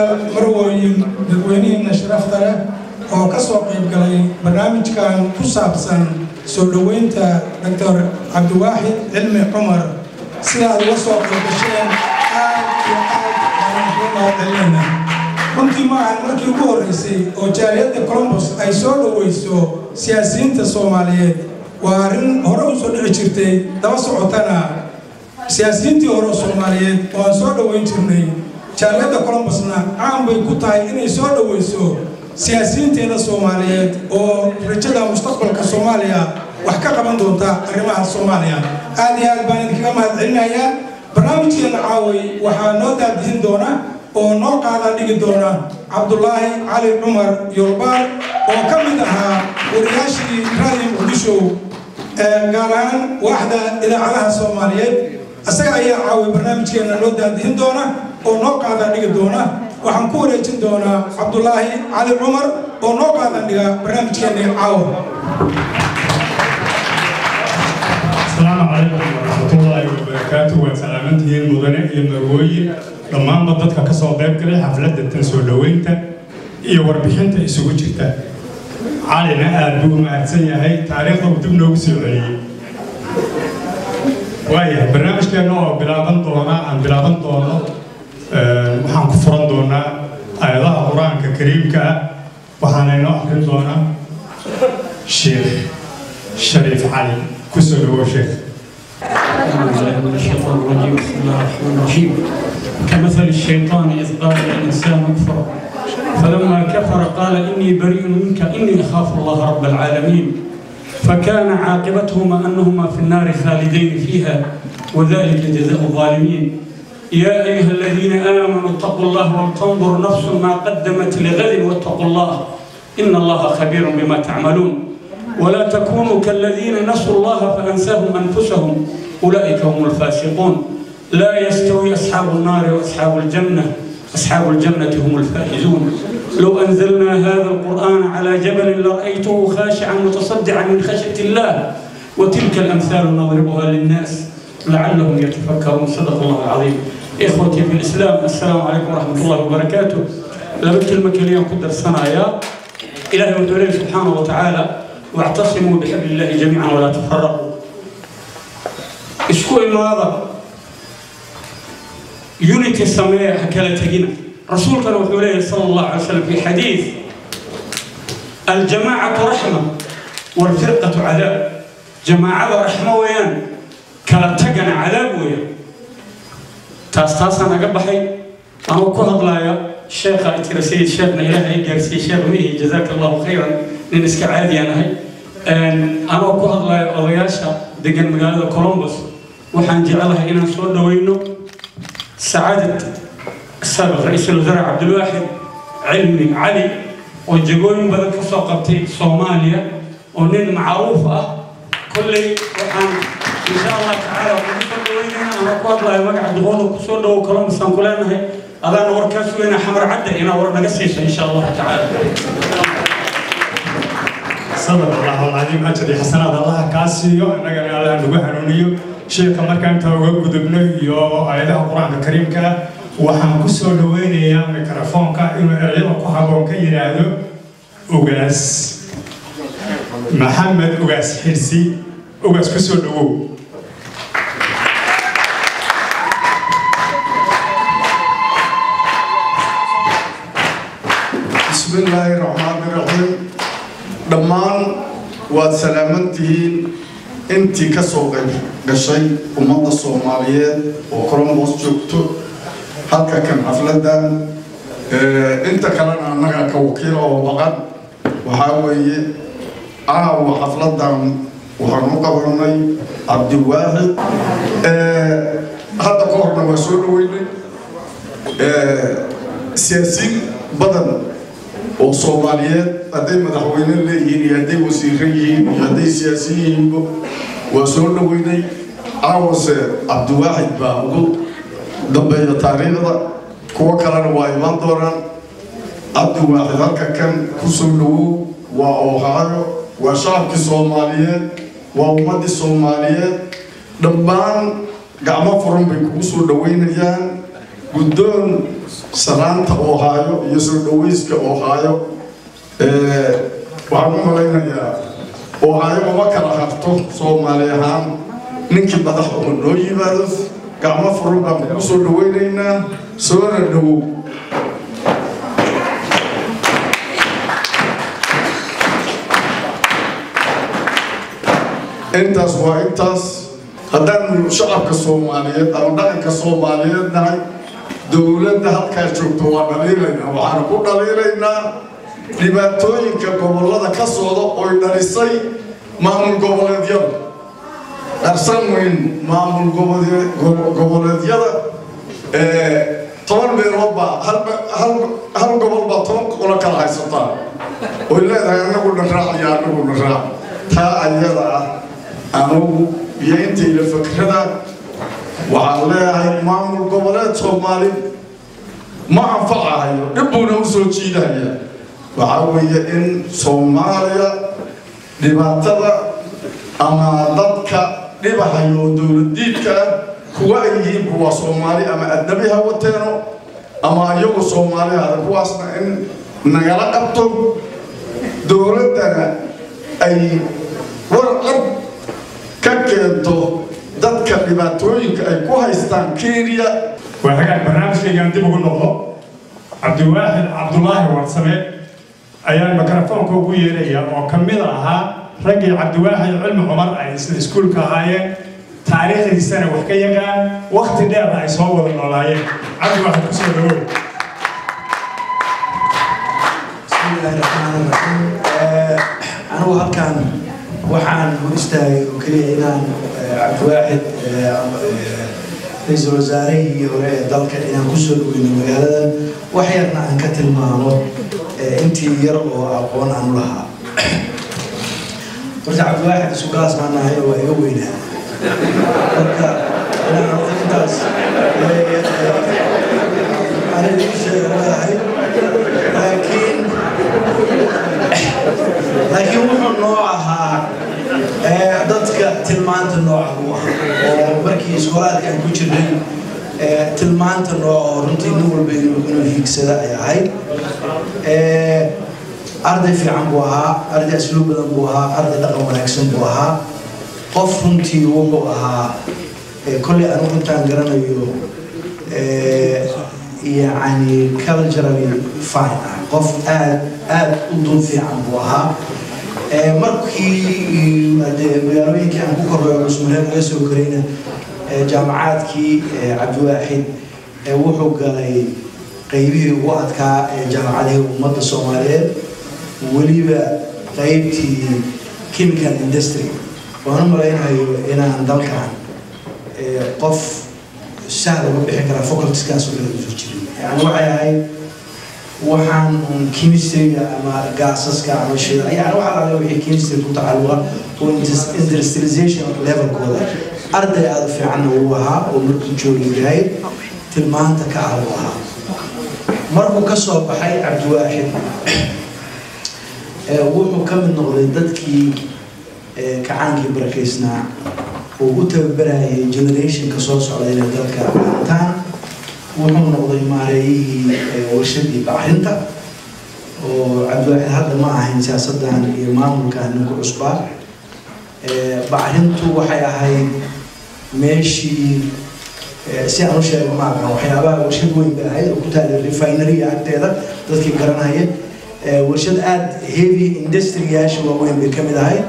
mudanayaal marwooyin dadweynihiina sharafta leh oo ka soo qayb galay barnaamijkan ku saabsan soo dhoweynta doctor cabdiwaaxid cilmi cumar sida aad uga soo qayb gasheen aad iyo aad baan ugu mahadcelinayna runtii ma ahan markii ugu horreysay oo jaaliyadda colombos ay soo dhoweyso siyaasiyiinta soomaaliyeed waa arrin hore u soo dhici jirtay daba socotana siyaasiyiintii hore oo soomaaliyeed oo aan soo dhoweyn jirnay jaaliyadda colombosna caan bay ku tahay inay soo dhoweyso siyaasiyiinteeda soomaaliyeed oo rajada mustaqbalka soomaaliya wax ka qaban doonta arrimaha soomaaliya aad iyo aad baan idinkaga mahadcelinayaa barnaamijkeena caaway waxaa noo daadihin doona oo noo qaada dhigi doona cabdulaahi cali cumar yoolbaar oo ka mid ahaa wariyaashii raadiyo muqdisho gaar ahaan waaxda idaacadaha soomaaliyeed isaga ayaa caaway barnaamijkeena noo daadihin doona oo noo qaada dhigi doona waxaan ku wareejin doonaa cabdulaahi cali cumar oo noo qaadan dhiga barnaamijkeena caawa asalaamu calaykum waraxmatullaahi wabarakaatu waad salaamantihiin mudane iyo marwooyin dhammaanba dadka ka soo qayb galay xafladda tan soo dhoweynta iyo warbixinta isugu jirta calina aad buu u mahadsan yahay taariikhda uu dib noogu soo celiyey waayahay barnaamijkeenna oo bilaaban doona aan bilaaban doono waxaan ku furan doonaa aayadaha qur-aanka kariimka ah waxaana inoo akrin doonaa sheekh shariif cali kusoo dhawo sheekh من الشيطان الرجيم بسم الله الرحمن الرحيم كمثل الشيطان إذ قال الإنسان اكفر فلما كفر قال إني بريء منك إني أخاف الله رب العالمين فكان عاقبتهما أنهما في النار خالدين فيها وذلك جزاء الظالمين يا أيها الذين آمنوا اتقوا الله ولتنظر نفس ما قدمت لغد واتقوا الله إن الله خبير بما تعملون ولا تكونوا كالذين نسوا الله فأنساهم أنفسهم أولئك هم الفاسقون لا يستوي أصحاب النار وأصحاب الجنة أصحاب الجنة هم الفائزون لو أنزلنا هذا القرآن على جبل لرأيته خاشعا متصدعا من خشية الله وتلك الأمثال نضربها للناس لعلهم يتفكرون صدق الله العظيم إخوتي في الإسلام السلام عليكم ورحمة الله وبركاته لما كلمة كلمة قدر صنايا إلهي ودولي سبحانه وتعالى واعتصموا بحبل الله جميعا ولا تفرقوا اسكو هذا يونيتي السمية هكذا تجينا رسولك وحوله صلى الله عليه وسلم في حديث الجماعة رحمة والفرقة عذاب جماعة رحمة ويان كلا تجنا عذاب ويان taas taasaan aga baxay anuu ku hadlaaya sheekha tira sayid sheekhna ilaahay gaarsiiyey sheekh mihi jazaaka allahu khayran nin iska caadiyaan ahay anoo ku hadlaaya odayaasha degan magaalada colombos waxaan jecelahay inaan soo dhaweyno sacaadad sabiq ra-iisul wasaare cabdilwaaxid cilmi cali oo jagooyin badan ka soo qabtay soomaaliya oo nin macruuf ah kolley waxaan insha allah tacaala ugu soo dhaweynayna ama ku hadlayo magaca duqooda ku soo dhawo colombus aan ku leenahay adaana warkaa sugayna xamar cadda inaa war naga siiso insha allahu tacaala sadaq allahu alcadiim ajar iyo xasanaad allaha kaa siiyo innagana allaha nagu hanuuniyo sheeka markaan intaa uga gudubno iyo aayadaha qur-aanka kariimka ah waxaan ku soo dhaweynayaa mikrofoonka inuu erayada ku haboon ka yidhaahdo ugaas maxamed ugaas xirsi ugaas ku soo dhawow بسم الله الرحمن الرحيم dhammaan waad salaaman tihiin intii ka soo qayb gashay ummadda soomaaliyeed oo colombos joogto halka kan xafladan inta kalena annaga ka wakiil oo baqan waxaa weeye caawa xafladan waxaan u qabanay cabdiwaaxid hadda ka horna waa soo dhaweynay siyaasiin badan oo soomaaliyeed hadday madaxweyne leeyihiin iyo hadday wasiiro yihiin iyo hadday siyaasiyin yihiinba waa soo dhaweynay caawase cabdiwaaxid baa ugu dambeeya taariikhda kuwo kalena waa imaan doonaan cabdiwaaxid halka kan ku soo dhawow waa ohaayo waa shacabkii soomaaliyeed waa ummaddii soomaaliyeed dhammaan gacmo furan bay kugu soo dhaweynayaan guddoon sanaanta oo haayo iyo soo dhawayska oo haayo waxaan u malaynayaa oo haayo uma kala harto soomaali ahaan ninkii madax oo noo yimaado gacmo furan baan kugu soo dhawaynaynaa soona dhowow intaas waa intaas haddaanu shacabka soomaaliyeed ama dhaqanka soomaaliyeed nahay dowladda halkaa joogto waa dhaliilaynaa waxaanu ku dhaliilaynaa dhibaatooyinka gobollada ka socda oy dhalisay maamul goboleedyada dharsan weyn maamul goboleedyada toban meelood baa hal gobol baa toban qolo kala haysataa oy leedahay anagu dharaac iyo anagu dharaac taa ayada ah anugu iyo intayda fakrada waxaan leeyahay maamul goboleed soomaali ma anfacahayo dhibbuuna u soo jiidahaya waxaa weeye in soomaaliya dhibaatada ama dadka dhibahayo oo dowladiidka ah kuwa ay yihiin kuwa soomaali ama adnabi ha wateeno ama iyagu soomaali hada kuwaasna in nagala qabto dowladdana ay warcad ka keento dadka dhibaatooyinka ay ku haystaan kenya waa hagaag barnaamijkaygaan dib ugu noqdo cabdiwaaxid cabdulaahi warsame ayaan mikrofoonka ugu yeeraya oo ka mid ahaa raggii cabdiwaaxid cilmi cumar ay isla iskuulka ahaayeen taariikhdiisana wax ka yaqaan wakti dheer ay soo wada noolaayeen cabdiwaaxid kusoo dhawow bismillaahi raxmaani raxiim anigu halkan waxaan u istaagay oo keliya inaan cabdiwaaxid ra-iisul wasaarihii hore ee dalka inaan kusoo dhaweyno magaaladan wax yarna aan ka tilmaamo intii yar oo aqoon aan u lahaa horta cabdiwaaxid isugaas baan nahay oo waa iga weynaa marka inaan intaas aan idiin sheega leedahay laakiin laakiin wuxuu noo ahaa dadka tilmaanta nooca buu ahaa oo markii iskoolaadka aan ku jirnay tilmaanta nooca oo runtii nin walba inuu hiigsada ay ahayd arday fiican buu ahaa arday asluub badan buu ahaa arday dhaqan wanaagsan buu ahaa qof runtii wuxuu ahaa kolley anigu intaan garanayo يعني culturally fine ah qof aad aad u dun fiican buu ahaa markii magaalooyinkii aan ku korreeyo cusmareed laga soo korayna jaamacaadkii cabdiwaaxid wuxuu galay qeybihii ugu adkaa ee jaamacadihii ummadda soomaaliyeed weliba qeybtii chemical industry waan u malaynayo inaan dalkan qof sahal uga bixi karaa facultiskaas oo kale usoo jirin yani waxay ahayd waxaan un chemistryga ama gaasaska ama shida yani waxa laga wixii chemistry ku tacalluqa oo industrialization levelkooda arday aada u fiicanna uu ahaa oo markuu joogi yahay tilmaanta ka ah uu ahaa markuu ka soo baxay cabdiwaaxid wuxuu ka mid noqday dadkii kacaankii barakeysnaa oo u tababarayay generationka soo socda inay dalka qaataan wuxuu noqday maareeyihii warshadii bacrinta oo cabdiwaaxid hadda ma ahayn siyaasadan iyo maamulkan ninku cusbaa bacrintu waxay ahayd meeshii si aan u sheego maakan waxyaabaha warshad weyn bay ahayd oo ku taala refinery agteeda dadkii garanaya warshad aada heavy industriyaasha waaweyn bay ka mid ahayd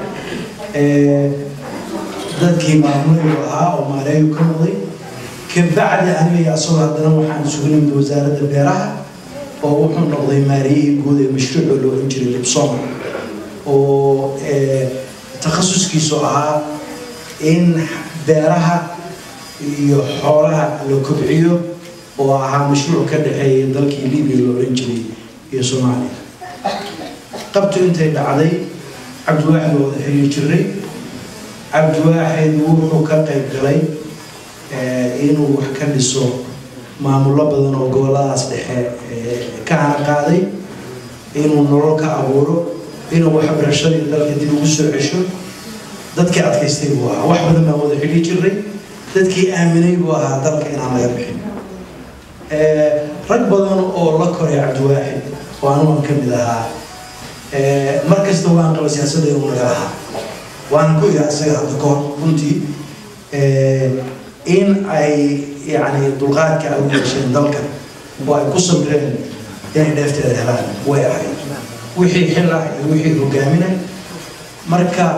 dadkii maamulayu ahaa oo maareeyu ka noqday kabacdi aniga asagoo haddana waxaan isugu nimid wasaaradda beeraha oo wuxuu noqday maariyihii guud ee mashruuc oo loo ohan jiray libsom oo takhasuskiisu ahaa in beeraha iyo xoolaha la kobciyo oo ahaa mashruuc ka dhexeeya dalkii libiya loo ohan jiray iyo soomaaliya qabtu intay dhacday cabdiwaaxid oo wada xiriir jiray cabdiwaaxid wuxuu ka qayb galay inuu wax ka dhiso maamullo badan oo goboladaas dhexe ka hana qaaday inuu nolol ka abuuro inuu waxbarashadii dalka dib ugu soo cesho dadkii adkaystay buu ahaa wax badan baan wada xidhi jiray dadkii aaminay buu ahaa dalka inaan laga bixin rag badan oo la koray cabdiwaaxid oo anugan ka mid ahaa mar kasta waan qaba siyaasadda inuu naga ahaa waana ku iraa isaga hadda kahor runtii in ay yani dulqaadka ay u yeesheen dalka oo ay ku sabreen inay dheefteeda helaan way ahayd wixii xil ah iyo wixii hogaaminay marka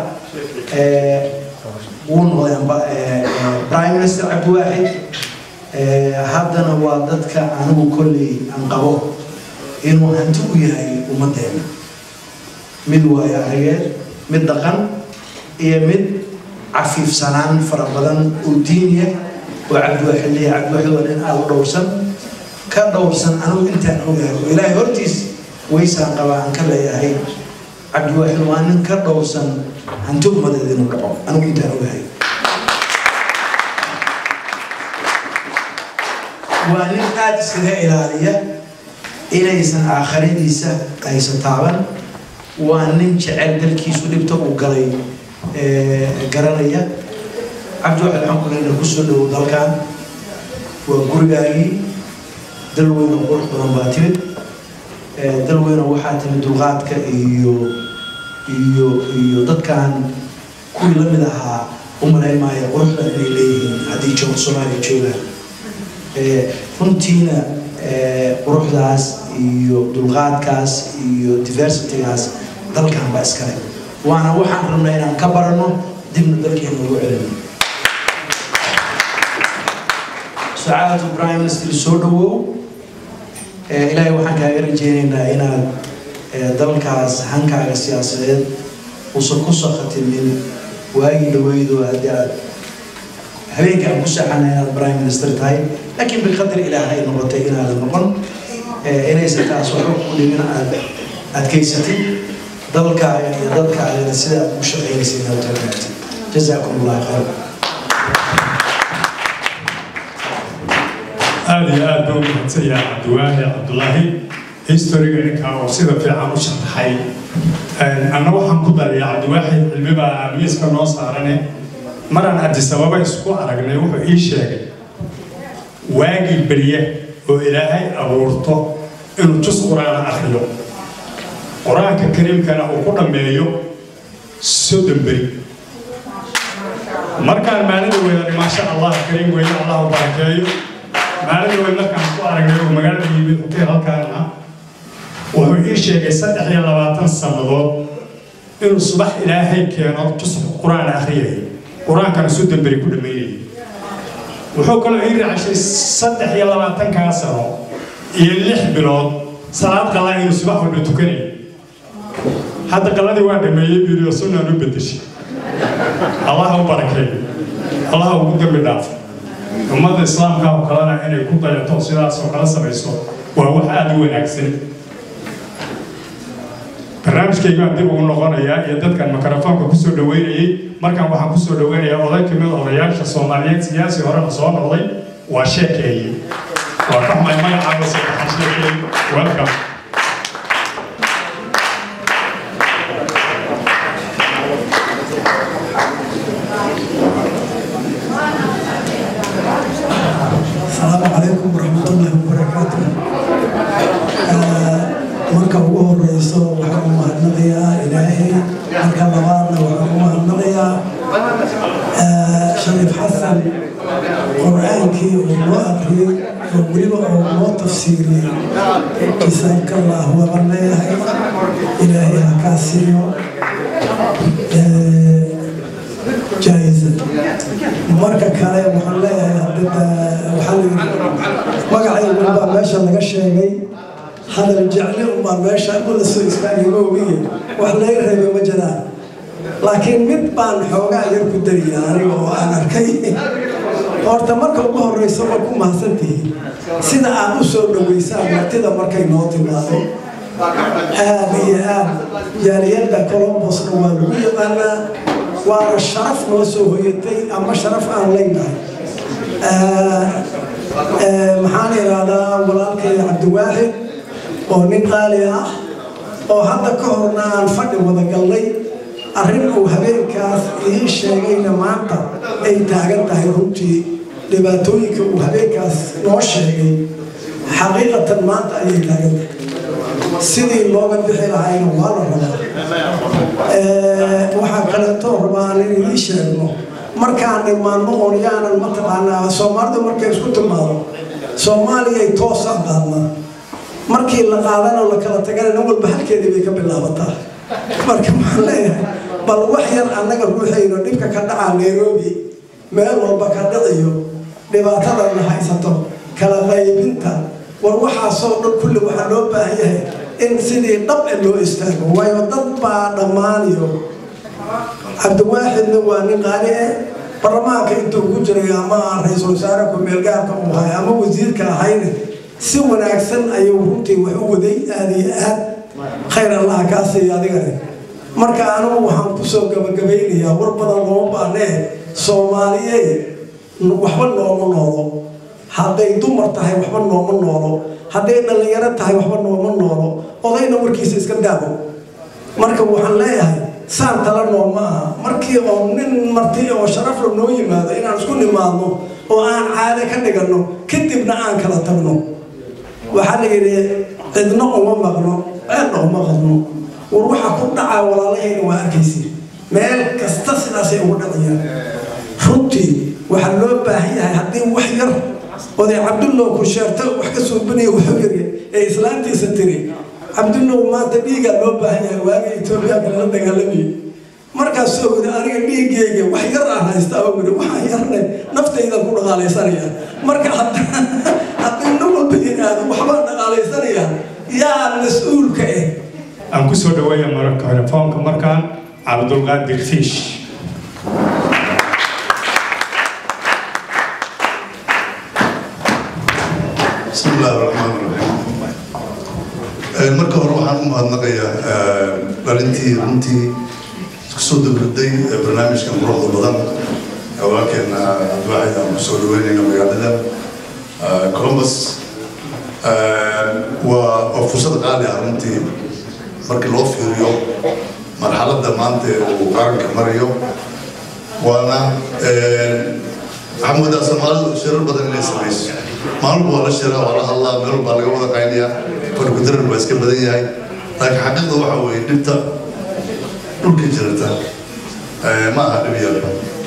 wuu noqday prime minister cabdiwaaxid haddana waa dadka anigu kolley aan qabo inuu hanti u yahay ummadeena mid waayo arageed mid dhaqan iyo mid cafiifsanaan fara badan oo diiniya oo cabdiwaaxid leeyahay cabdiwaaxid waa nin aada u dhowrsan ka dhowrsan anigu intaan ogahay oo ilaahay hortiis waysaan qabaa aan ka leeyahay cabdiwaaxid waa nin ka dhowrsan hanti ummadeed inuu dhaco anigu intaan ogahay waa nin aada iskaga ilaaliya inaysan aakhiradiisa aysan taaban waa nin jecel dalkiisu dhibta uu galay garanaya cabdiwaxid waxaan ku leena kusoo dhowow dalkan waa gurigaagii dal weyn oo qurux badan baa timid dal weyn oo waxaa timid dulqaadka iyo iyo iyo dadkan kuwii la mid ahaa u malayn maayo quruxda inay leeyihiin haddii joog soomaaliya joogaan runtiina quruxdaas iyo dulqaadkaas iyo diversitygaas dalkan baa iskale waana waxaan rabnaa inaan ka baranno dibna dalkeena ugu celino sacaadatu prime minister soo dhawow ilaahay waxaan kaaga rajeynaynaa inaad dalkaas hankaaga siyaasadeed uusan ku sakhatinin waagii dhaweydo haddii aad habeenka aan ku seexana inaad prime minister tahay laakiin biqadar ilaahay noqotay inaadan noqon inaysan taas waxba ku dhimin aad adkaysatid dalkaaga iyo dadkaagana sida aad ugu shaqaynaysa inaad taagaatid jazaakum allah khayr aada iyo aad baa u mahadsanyaha cabdiwaahi cabdulaahi historiga ninkaa oo sida fiican u sharaxay anna waxaan ku darayaa cabdiwaaxid cilmibaa miiska noo saarane maraan cabdisababa isku aragnay wuxuu ii sheegay waagii berye oo ilaahay abuurto inuu jus qur-aana akhriyo qur-aanka kariimkana uu ku dhammeeyo soddon beri markaan maalida weynani maasha allah kariim weyne allah u barakeeyo maalida weyn markaan ku aragnay oo magaalada yimid hoteel halkaan ah wuxuu ii sheegay saddex iyo labaatan sannadood inuu subax ilaahay keeno jus qur-aan akhriyay qur-aankana soddon beri ku dhammaynayay wuxuu kaloo ii raacashay saddex iyo labaatankaa sano iyo lix bilood salaad qalaa inuu subax walba tukanayay hadda qaladii waa dhameeyey buu yidhi sunnaan u bedeshay allaha u barakeeyo allaha ugu dambi dhaafo ummadda islaamka oo kalena inay ku dayato sidaas oo kala samayso waa wax aada u wanaagsan barnaamijkaygaan dib ugu noqonayaa iyo dadkan mikrofoonka kusoo dhaweynayay markaan waxaan kusoo dhaweynayaa oday kamid odayaasha soomaaliyeed siyaasi horena soo noqday waa sheekeeye waa ka xumay magacaaba saddexan sheekeeye welcome السلام عليكم ورحمة الله وبركاته marka ugu horeyso waxaan u mahadnaqayaa ilaahay marka labaadna waxaan u mahadnaqayaa shariif xasan qur-aankii uu noo aqriyey oo weliba uu noo tafsiiriyey kisaabka allah waban leeyahay ilaahay ha kaa siiyo jaaisa marka kale waxaan leeyahay hadda waxaa la yidhi magacaygu baa meesha laga sheegay hadal jecle unbaa meesha la soo istaagay moogiye wax laga reebay ma jiraan laakiin mid baan xoogaa yar ku dariya aniga oo aan arkay horta marka ugu horeysa waa ku mahadsantihiin sida aad u soo dhaweysaan martida markay noo timaado aad iyo aad jaaliyadda colombosna waa lagu yaqaanaa waana sharaf noo soo hoyatay ama sharaf aan leynahay maxaan ihahdaa walaalkay cabdiwaaxid oo nin qaali ah oo hadda ka horna aan fadhi wada gallay arrin uu habeenkaas ii sheegayna maanta ay taagan tahay runtii dhibaatooyinka uu habeenkaas noo sheegay xaqiiqatan maanta ayay taagan tahay sidii looga bixi lahayna waa la rabaa waxaa kaleeto rabaa in idii sheegno markaan imaanno oon yaanan mataqaanaa soomaalidu markay isku timaado soomaaliyay toosaan qaadnaa markii la qaadana la kala tagana nin walba halkeedii bay ka bilaabataa marka waxaan leeyahay bal wax yar annaga ruuxayno dhibka ka dhacaa nairobi meel walba ka dhaciyo dhibaatadana haysato kala qaybinta war waxaasoo dhan kulli waxaa loo baahan yahay in sidii dhab e loo istaago waayo dad baa dhammaaniyo cabdiwaaxidna waa nin qaali eh baarlamaanka intuu ku jiray ama ra-iisul wasaare ku-meelgaarka uu ahay ama wasiirka ahayne si wanaagsan ayuu runtii wax u waday aada iyo aad khayr allaha kaa siiya adigane marka anigu waxaan kusoo gabagabaynayaa war badan looma baanee soomaaliyey waxba nooma noolo hadday dumar tahay waxba nooma noolo hadday dhallinyaro tahay waxba nooma noolo odayna warkiisa iska daabo marka waxaan leeyahay saan tala noo ma aha markii oo nin marti oo sharafla noo yimaado inaan isku nimaadno oo aan caade ka dhiganno kadibna aan kala tagno waxaa la yidhi cidno uma maqno ceelna uma qadno war waxa ku dhacaa walaalahayna waa arkaysi meel kasta sidaasay ugu dhacayaan runtii waxaa loo baahan yahay haddii wax yar oday cabdullow ku sheerta wax ka suubinaya wuxuu yiri ee islaantiisa tiri cabdullow maanta dhiigaa loo baahan yahay waaga etoobiya kalala dagaalamayay markaasoo yiri aniga dhiigeyga wax yar aan haysta oo yiri waxaan yarne naftaydan ku dhaqaalaysanaya marka haddii nin walba yiraahdo waxbaan dhaqaalaysanaya yaa mas-uulka eh aan ku soo dhaweeya mararka hore foonka markaan cabdulqaadir fiish بسم الله الرحمن الرحيم marka hore waxaan u mahadnaqayaa dhalintii runtii kusoo dabirday barnaamijkan quruxda badan walaalkeena cabdiwaaxid aan kusoo dhaweynayna magaalada columbus waa waa fursad qaali ah runtii markii loo fiiriyo marxaladda maanta ee uu qaranka marayo waana waxaa moodaa soomaalidu shirar badan inay samayso maalin waa la shiraa waa la hadlaa meel baa laga wada qaynayaa farkudarar baa iska badan yahay laakiin xaqiiqda waxa weeye dhibta dhulka jirata ma aha dhib yar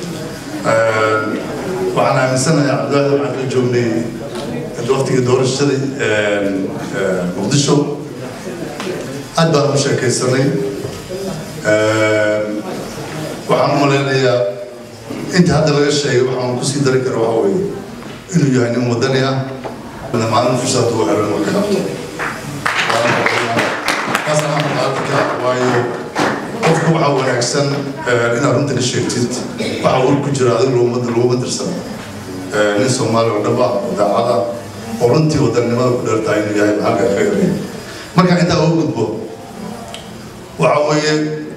waxaan aaminsanahay cabdiwaxid waxaan la joognay waqtigii doorashadii muqdisho aad baan u sheekaysanay waxaan u malaynayaa inta hadda laga sheegay waxaan kusii dari kara waxa weeye inuu yahay nin wadani ah maalin fursad uu helo inuu ka qabto taasaan markaa waayo qofku waxaa wanaagsan inaad runta ka sheegtid waxa ur ku jira adiga loomada looma dirsan nin soomaali oo dhab ah oo daacad ah oo runtii wadannimada ku dheertahay inuu yahay maxalka khayr marka intaa ugu gudbo waxa weeye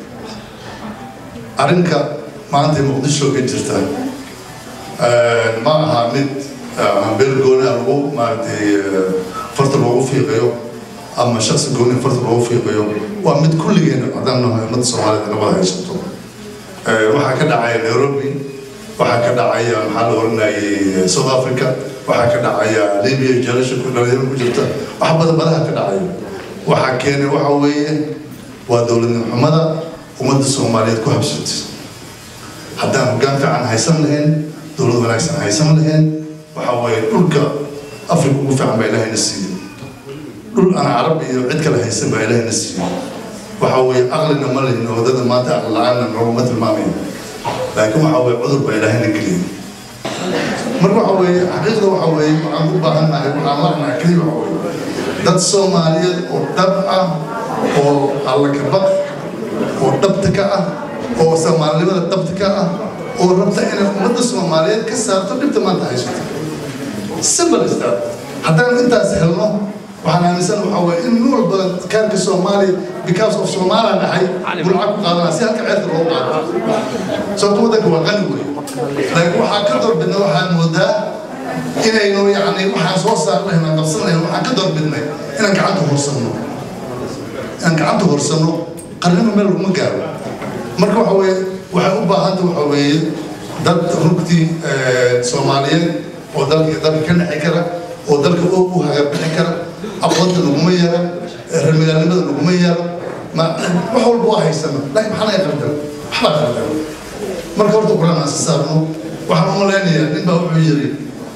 arrinka maanta muqdisho ka jirta ma aha mid beel gooni lagu maaragtay farta loogu fiiqayo ama shaksi gooni farta loogu fiiqayo waa mid kulligeena haddaan nahay ummadda soomaalida nabada haysato waxaa ka dhacaya nairobi waxaa ka dhacaya maxaa la oranayay south africa waxaa ka dhacaya libya jalasha dhalinyaro ku jirta wax badan badaha ka dhacaya waxaa keenay waxa weeye waa dowladnimo xumada ummadda soomaaliyeed ku habsatay haddaan hoggaan fiican haysan lahayn dowlad wanaagsan haysan lahayn waxa weeye dhulka afrika ugu fiican baa ilaahayna siiyey dhul aan carab iyo cid kale haysan baa ilaahayna siiyey waxa weeye aqlina ma lihin oo wadada maanta aqli la-aanna nooguma tilmaamayo laakiin waxa weeye cudur baa ilaahayna geliyey marka waxa weeye xaqiiqda waxa weeye waxaan u baahannahay waxaan lanahay keliya waxa weeye dad soomaaliyeed oo dhab ah oo alla ka baq oo dhabta ka ah oo soomaalinimada dhabta ka ah oo rabta inay ummadda soomaaliyeed ka saarto dhibta maanta haysato simple is that haddaan intaas helno waxaan aaminsan waxa weeye in nin walba kaarka soomaaliya because of soomaaliya dhahay bulca ku qaadanaa si halka ceedka loo qaado sababto waddanka waa qani wey laakiin waxaa ka doorbidna waxaan moodaa inaynu yacni waxaan soo saar lahayn aan qabsan lahayn waxaan ka doorbidnay inaan gacanta horsanno inaan gacanta horsanno qarnimo meel laguma gaaro marka waxa weeye waxay u baahanta waxa weeye dad rugtii soomaaliyeed oo dalka dalka ka naxi kara oo dalka u hagabixi kara aqoonta laguma yara reermagaalnimada laguma yara ma wax walba waa haysana laakiin maxaa naga qaldan waxbaa qaldan marka horta qur-aan aan saarno waxaan u malaynayaa nin baa wuxuu yiri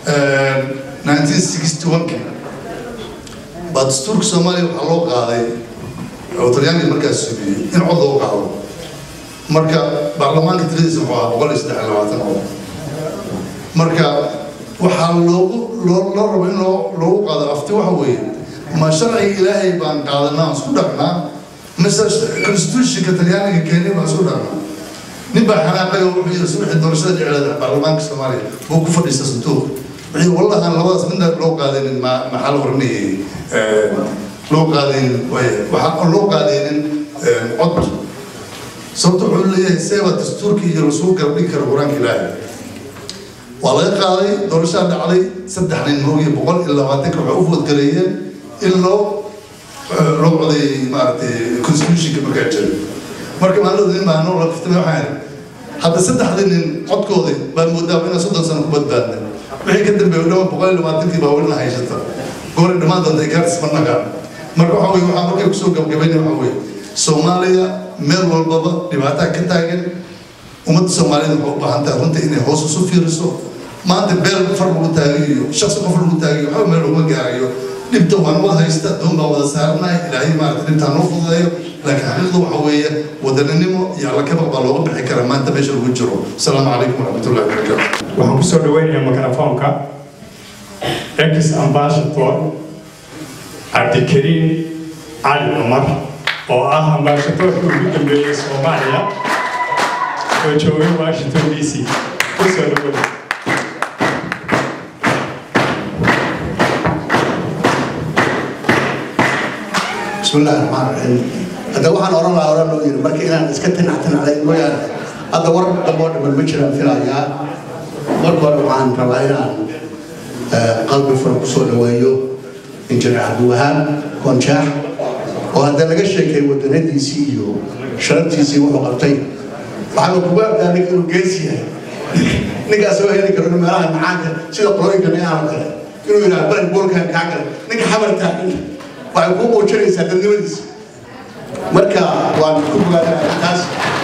1961 baa dastuurka soomaaliya waxaa loo qaaday oo talyaaniga markaas subiyey in cod loo qaado marka baarlamaanka tiradiisa wuxuu ahaa boqol iyo saddex iyo labaatan cod marka waxaa loogu loo loo rabo in loo loogu qaado afti waxa weeye ma sharciga ilaahay baan qaadanaa aan isku dhaqnaa mise constitutionka talyaaniga keenay baan isku dhaqnaa nin baa xanaaqay oo wuxuu yiri subaxii doorashada dhicilada baarlamaanka soomaaliya buu ku fadhiista sanduuq wuxuu wallahi aan labadaas midna loo qaadanin ma maxaa la oranayay loo qaadaynin waxaa loo qaadaynin cod sababta wuxuu leeyahay seeba dastuurka iyo lasuu garbdhigi karo qur-aanka ilaahay waa laga qaaday doorashaa dhacday saddex nin moogiyo boqol iyo labaatanka waxay u foodgareeyeen in loo loo codeeyey maaragtay constitutionka markaa jiray marka maalin nin baa noo laftamay waxaan hadda saddexdii nin codkoodii baan moodaa inaan soddon sano ku badbaadnay wixii ka dambeeyay dhawaan boqol iyo labaatankii baa welina haysata goori dhammaan doonta gaartis ma nagaan marka waxa weye waxaa markay kusoo gabgabayna waxa weye soomaaliya meel walbaba dhibaataa ka taagan ummadda soomaaliyada waxay u baahan tahay runta inay hoos isu fiiriso maanta beel far lagu taagayo iyo shaksi qof lagu taagayo waxba meel laguma gaarayo dhibta waan wada haysta doon baa wada saaranahay ilaahay maarata dhibtaa noo fududeeyo laakiin xaqiiqda waxa weeye wadaninimo iyo alla kabaq baa looga bixi karaa maanta meesha lagu jiro asalaamu calaykum waraxmatullahi wabarakaatu waxaan kusoo dhaweynayaa mikrofoonka ex ambassador cabdikariim cali cumar oo ah ambaashadoorka ugu dambeeyey soomaaliya oo joogay washington d c kusoo dhaweynaya بسم الله الرحمن الرحيم هذا واحد أورا لا أورا لو يرى بركي أنا نسكت نحتن على المويا هذا ورد دبور من المجرى في العيا مربر وعن رواينا قلب فرق صول ويو إنجر عبد الوهاب كونشاح وهذا لقى الشيء كي ودنا دي سي يو شرطي سي وحقبتين وعلى كبار ذلك إنه جيسي نيجا سوى هنا كنا نمرها معاك سيدا قلوين كنا يعمل كذا إنه يلعب بلد بول كان كاكل نيجا حمر تاكل waxay kuu muujinaysaa dadnimadiisa marka waan ku bogaadanayaa taas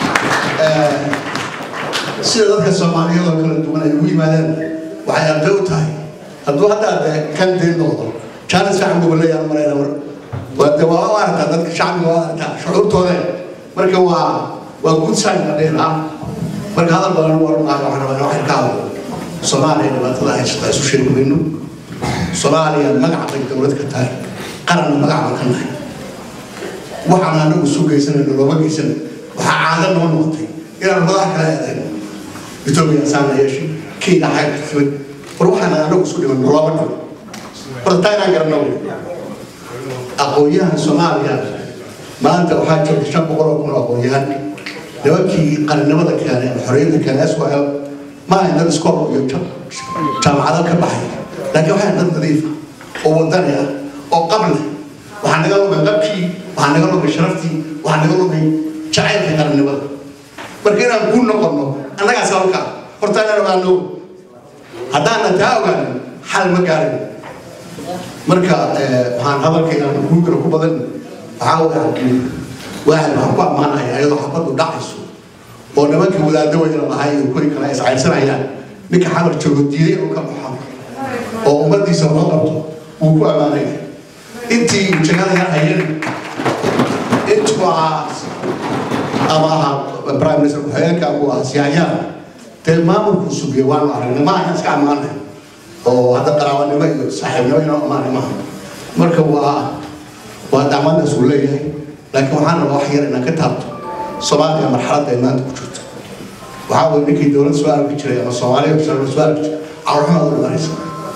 sida dadka soomaaliyeed oo kala duwan ay ugu yimaadeen waxay arday u tahay hadduu hadda de kan dayn noqdo jaanis fiican buu leeyahay marayna war waa de waa u aragtaa dadka shacbiga waa aragtaa shucuurtooda marka waa waa good sign la dhihi lahaa marka hadal badan waran maayo waxaan rabaa waxay ka hadlo soomaaliya dhibaatada haysata isu sheegi mayno soomaaliya magac bay dowlad ka tahay qaranna magac baan ka nahay waxaan anagu isu geysanayno looma geysan waxaa caado noo noqotay inaan madax kala eedayno etoobiya saana yeeshay kenya xayr timid war waxaan anagu isu dhiman looma dhiman bartaa inaan garanno aqoon-yahan soomaaliya maanta waxaa joogta shan boqol oo kun oo aqoon-yahan nimankii qarannimada keenay ama xorriyadda keenay s l ma ahayn dad iskool iyo jaamacado ka baxay laakiin waxay dad nadiifa oo wadani ah oo qabli waxaa naga lumay qabkii waxaa naga lumay sharaftii waxaa naga lumay jacaylka qarannimada marka inaan kuu noqono annagaas halkaa horta inaan ogaano haddaana taa ogaanin xal ma gaarin marka waxaan hadalkaygaan kuugara ku badan waxaa weeyaan waaxid waxaan ku ammaanaya ayadoo xabaddu dhacayso oo nimankii wadaaddo weyna lahay iyo kuwii kale iscayrsanayaan ninka xamar joogo diiday inuu ka baxo oo ummaddiisa loo qabto wuu ku ammaanaya intii jagada yar hayeen intuu ahaa ama ahaa prime minister ku-xigeenka uu ahaa siyaayaan dee maamulkuu sugiyay waanu aragnay ma ahan iska ammaanay oo hadda qaraabanimo iyo saaxiibnimo inoo ammaanay maaha marka waa waa dacmadaas uu leeyahay laakiin waxaan rabaa wax yar inaan ka taabto soomaaliya marxaladda ay maanta ku jirto waxaa weye ninkii dowlad soo arki jiray ama soomaaliya soo arki jiray carruurxumaad u dhimanaysa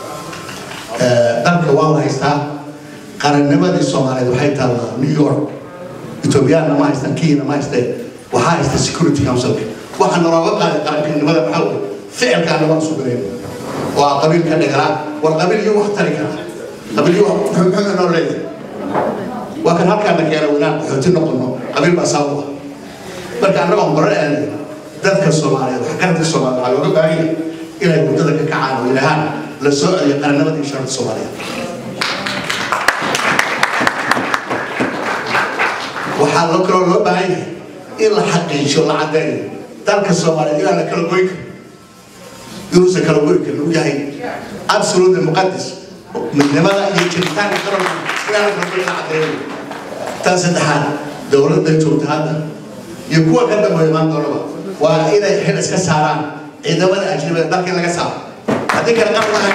dalka waa la haystaa qarannimadii soomaaliyeed waxay taallaa new york ethoobiyaanna ma haystaan kenyana ma haysteen waxaa haysta security councilka waxaa nalooga qaaday qarankanimada maxaa weye ficilkaana waan isu galayna waa qabiilka dhegalaa war qabiil iyo wax tari kara qabiil iyo muxuu noo leeyahay waa kan halkaana keena inaan qaxooti noqono qabiil baa sabab ah marka annagoon baran aanay dadka soomaaliyeed waxgaradka soomaaliyeed waxaa looga baahan yahay inay muddada ka kacaan oo ilahaan la soo celiyo qarannimada iyo sharafta soomaaliyeed waxaa loo kaloo loo baahan yahay in la xaqiijiyo la caddeeyo dalka soomaaliyeed inaan la kala goyn karin inuusan kala goyn karin uu yahay absolute muqadis midnimada iyo jiritaanka qaranka inaan la kala goyn la caddeeyo tan saddexaad dowladda joogta hadda iyo kuwa ka dambeeya imaan doonaba waa inay xil iska saaraan ciidamada ajnabida dalka in laga saaro haddii kale qaran lahayn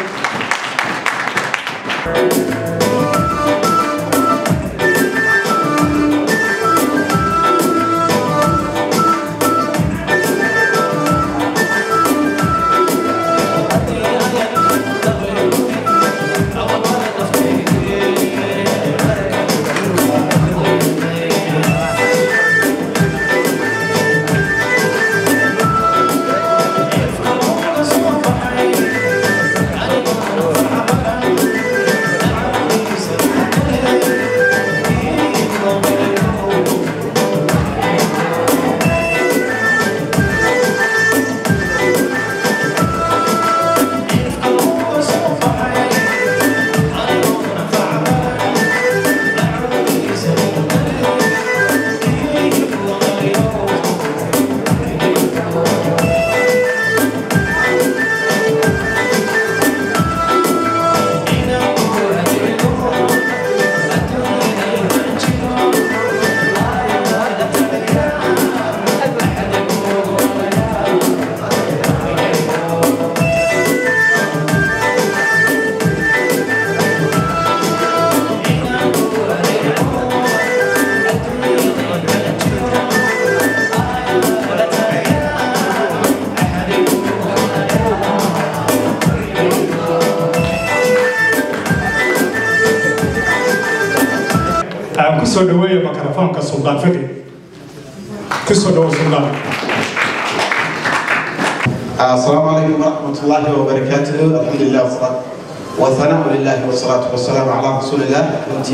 aan ku soo dhaweeyo mikrofoonka suldaan fadi ku soo dhawo suldaan السلام عليكم ورحمة الله وبركاته الحمد لله والصلاة والثناء لله والصلاة والسلام على رسول الله أنت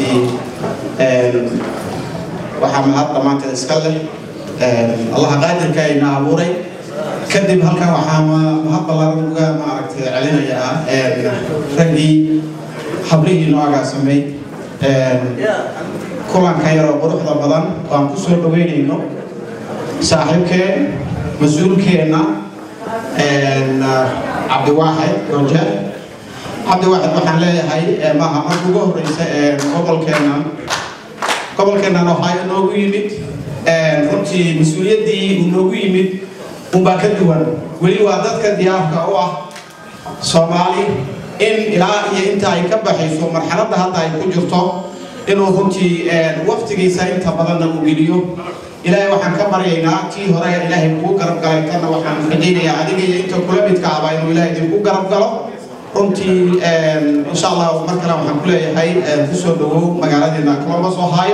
waxaa mahad dhammaanteed iska leh allaha qaadirka ayna abuuray kadib halkan waxaa mahad ballaaran uga maaragtay celinayaa raggii hablihii noogaa sameey kulanka yaroo quruxda badan waan ku soo dhaweynayno saaxiibkeen mas-uulkeenna cabdiwaaxid goje cabdiwaaxid waxaan leeyahay maaha marka ugu horeysa gobolkeena gobolkeennan waxaa inoogu yimid runtii mas-uuliyaddii uu noogu yimid unbaa ka duwan weli waa dadka diyaarka u ah soomaali in ilaa iyo inta ay ka baxayso marxaladda hadda ay ku jirto inuu runtii waqtigiisa inta badanna uu geliyo ilaahay waxaan ka baryaynaa tii hore ilaahay kugu garab galay tanna waxaan rajaynayaa adiga iyo inta kula midka ahba inuu ilaahay idinku garab galo runtii insha allah mar kale waxaan ku leeyahay kusoo dhawow magaaladeena columbus ohio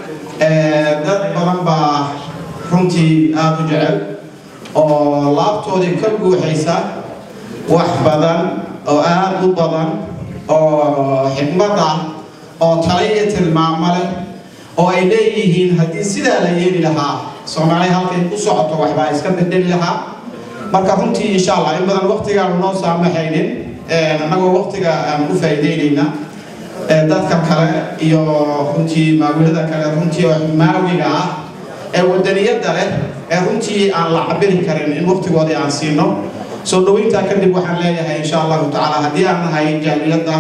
dad badan baa runtii aada u jecel oo laabtoodii ka guuxaysa wax badan oo aada u badan oo xikmad ah oo tala iyo tilmaamo leh oo ay leeyihiin haddii sidaa la yeeli lahaa soomaali halkay ku socoto waxbaa iska bedeli lahaa marka runtii insha allah in badan waqtigaanu noo saamaxaynin annagoo waqtiga aan u faa'iideynayna dadka kale iyo runtii maawilada kale runtii oo maawiga ah ee wadaniyadda leh ee runtii aan la cabiri karin in waqtigoodii aan siino soo dhaweyntaa kadib waxaan leeyahay insha allahu tacaala haddii aan nahay jaaliyadda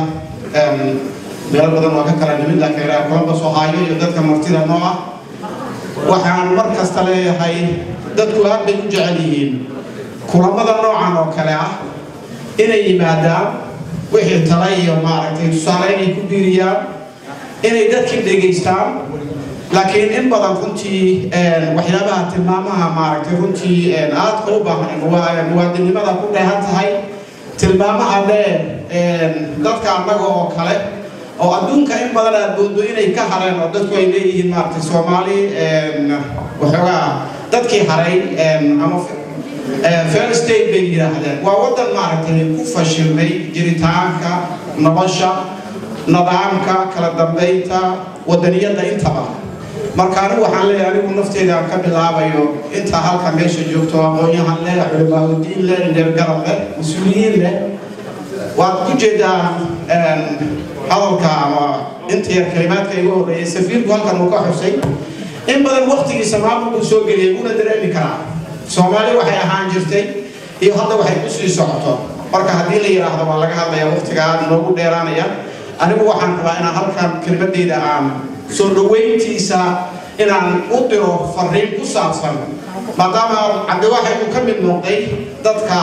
meelo badan waa ka kala nimid laakiin reer columbus ohio iyo dadka martida noo ah waxaan mar kasta leeyahay dadku aad bay u jecel yihiin kulamada noocan oo kale ah inay yimaadaan wixii tala iyo maaragtay tusaale inay ku biiriyaan inay dadkii dhegaystaan laakiin in badan runtii waxyaabaha tilmaamaha maaragtay runtii aadka u baahan muwaadinimada ku dheehan tahay tilmaamaha dheer dadka annaga oo kale oo adduunka in badan aad moodo inay ka hareen oo dadku ay leeyihiin maaragtay soomaali waxoogaa dadkii haray ama fair state bay yidhaahdeen waa waddan maaragtay ku fashilmay jiritaanka nolosha nidaamka kala dambeynta wadaniyadda intaba marka anigu waxaan leeyahay anigu nafteyda aan ka bilaabayo inta halka meesha joogto aqoon-yahan leh culimaadudiin leh indheergarab leh mas-uuliyiin leh waad ku jeedaa hadalka ama inta yar kalimaadka igu horreeyay safiirku halkan uu ka xusay in badan waqtigiisa maamulku soo geliyay una dareemi karaa soomaali waxay ahaan jirtay iyo hadda waxay ku sii socoto marka haddii la yidhaahdo waa laga hadlaya waqtiga aad noogu dheeraanaya anigu waxaan rabaa inaan halkan kelimadeyda aan soo dhaweyntiisa inaan u diro fariin ku saabsan maadaama cabdiwaxid uu ka mid noqday dadka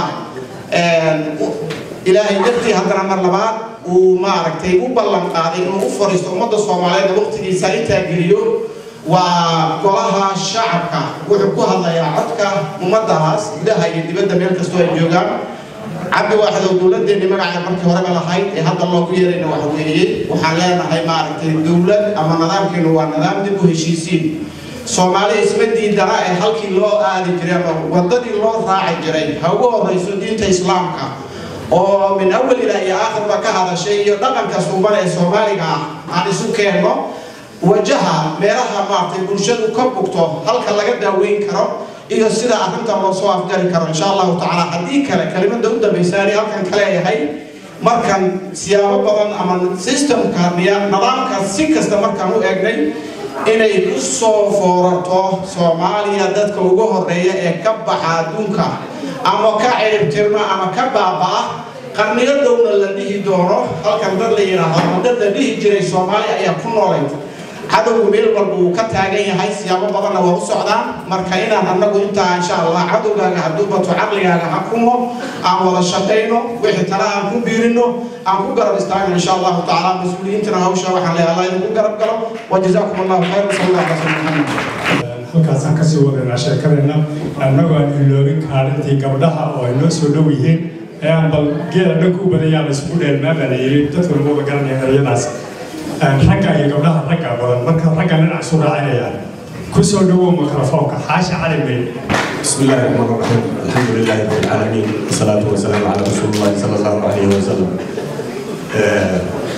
ilaahay dartii haddana mar labaad uu maaragtay u ballan qaaday inuu u fariisto ummadda soomaaliyeed waqtigiisa intaa geliyo waa golaha shacabka wuxuu ku hadlayaa codka ummadahaas gudaha iyo dibadda meel kastoo ay joogaan cabdi waaxid oo dowladeenni magaceeda markii horeba lahayd ee hadda loogu yeerayna waxa weeye waxaan leenahay maaragtay dowlad ama nidaamkeenu waa nidaam dib u heshiisiin soomaali isma diidana ee halkii loo aadi jiray ama wadadii loo raaci jiray ha ugu horrayso diinta islaamka oo min awal ilaa iyo aakhirba ka hadashay iyo dhaqanka suuban ee soomaaliga ah aan isu keenno wajaha meelaha maaragtay bulshadu ka bugto halka laga daaweyn karo iyo sida arrinta loo soo afjari karo insha allahu tacaala haddii kale kelimada u dambaysaani halkan ka leeyahay markan siyaabo badan ama systemka nidaamka si kasta markaan u eegnay inay ku soo foorarto soomaaliya dadka ugu horeeya ee ka baxa adduunka ama ka ciribtirma ama ka baaba'a qarniyo dhowna la dhihi doono halkan dad la yidhaahdo ama dad la dhihi jiray soomaaliya ayaa ku noolayd cadowgu meel walba uu ka taagan yahay siyaabo badanna waa u socdaan marka inaan annagu intaa insha allah cadowgaaga hadduu bato caqligaaga ha kumo aan wada shaqayno wixii tala aan ku biirino aan ku garab istaagno insha allahu tacaala mas-uuliyiintana hawsha waxaan leeyahay allah idinku garab galo wajazaakum allahu khayr wasal allah ala sayyidina maxamed halkaasaan kasii wadaynaa sheekadeenna annagoo aan iloobin kaalintii gabdhaha oo ay noo soo dhow yihiin ee aan bal geela dhanka u badan yaa la isugu dheelmaa baa la yidhi dadku lagu wada garanaya erayadaas ragga iyo gabdhaha ragga badan marka ragga dhinac isu raacinayaan ku soo dhowow mikrofoonka xaashi cali bay بسم الله الرحمن الرحيم الحمد لله رب العالمين والصلاة والسلام على رسول الله صلى الله عليه وسلم آه،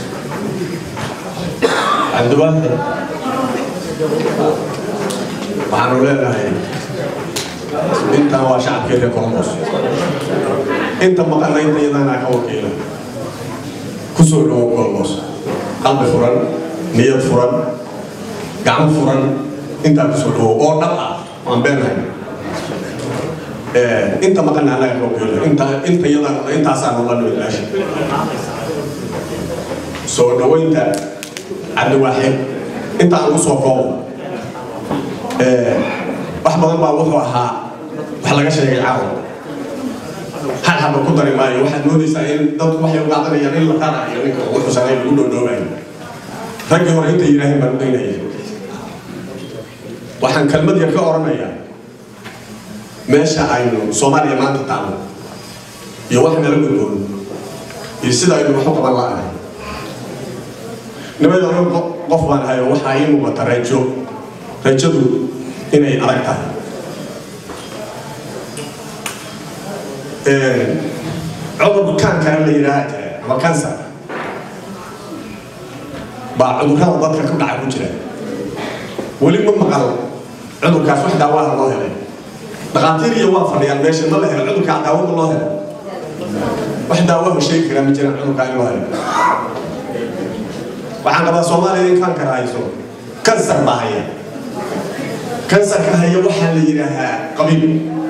عبد الواحد waxaanu leenahay intan waa shacabkeeda colombos inta maqanaynta iyadana ka wakiila kusoo dhowo colombos qalbi furan niyad furan gacmo furan intaa kusoo dhowo oo dhab ah waan beenahay inta maqana anaga ka wakiila inta inta iyadana intaasaanu la nimid meesha soo dhoweynta cabdiwaaxid inta aan kusoo koobo wax badan baa wuxuu ahaa wax laga sheegay caawa hal haba ku dari maayo waxaad moodaysaa in dadku waxay u qaadanayaan in la qarayo ninka wuxuu sameey lagu dhoodhoobayo raggii hore inta yidhaaheen baan udaynaya waxaan kelmad yar ka oranayaa meesha aynu soomaaliya maanta taano iyo wax nala gudboon iyo sida aynu wax u qaban la'ahay nimada anigu qof baan ahay oo waxaa ii muuqata rajo rajadu inay adag tahay cudur kaankana la yidhaaha jira ama kansar baa cudurrada dadka ku dhaca ku jira weli ma maqal cudurkaas wax daawaha loo helay dhakhaatiir iyo waa fadhiyaan meesha ma la helo cudurkaa daawada loo helo wax daawaha sheegi karaa ma jiraan cudurkaa in loo helo waxaan qabaa soomaaliya in kaankar hayso kansar baa haya kansarka haya waxaa la yidhaahaa qabiil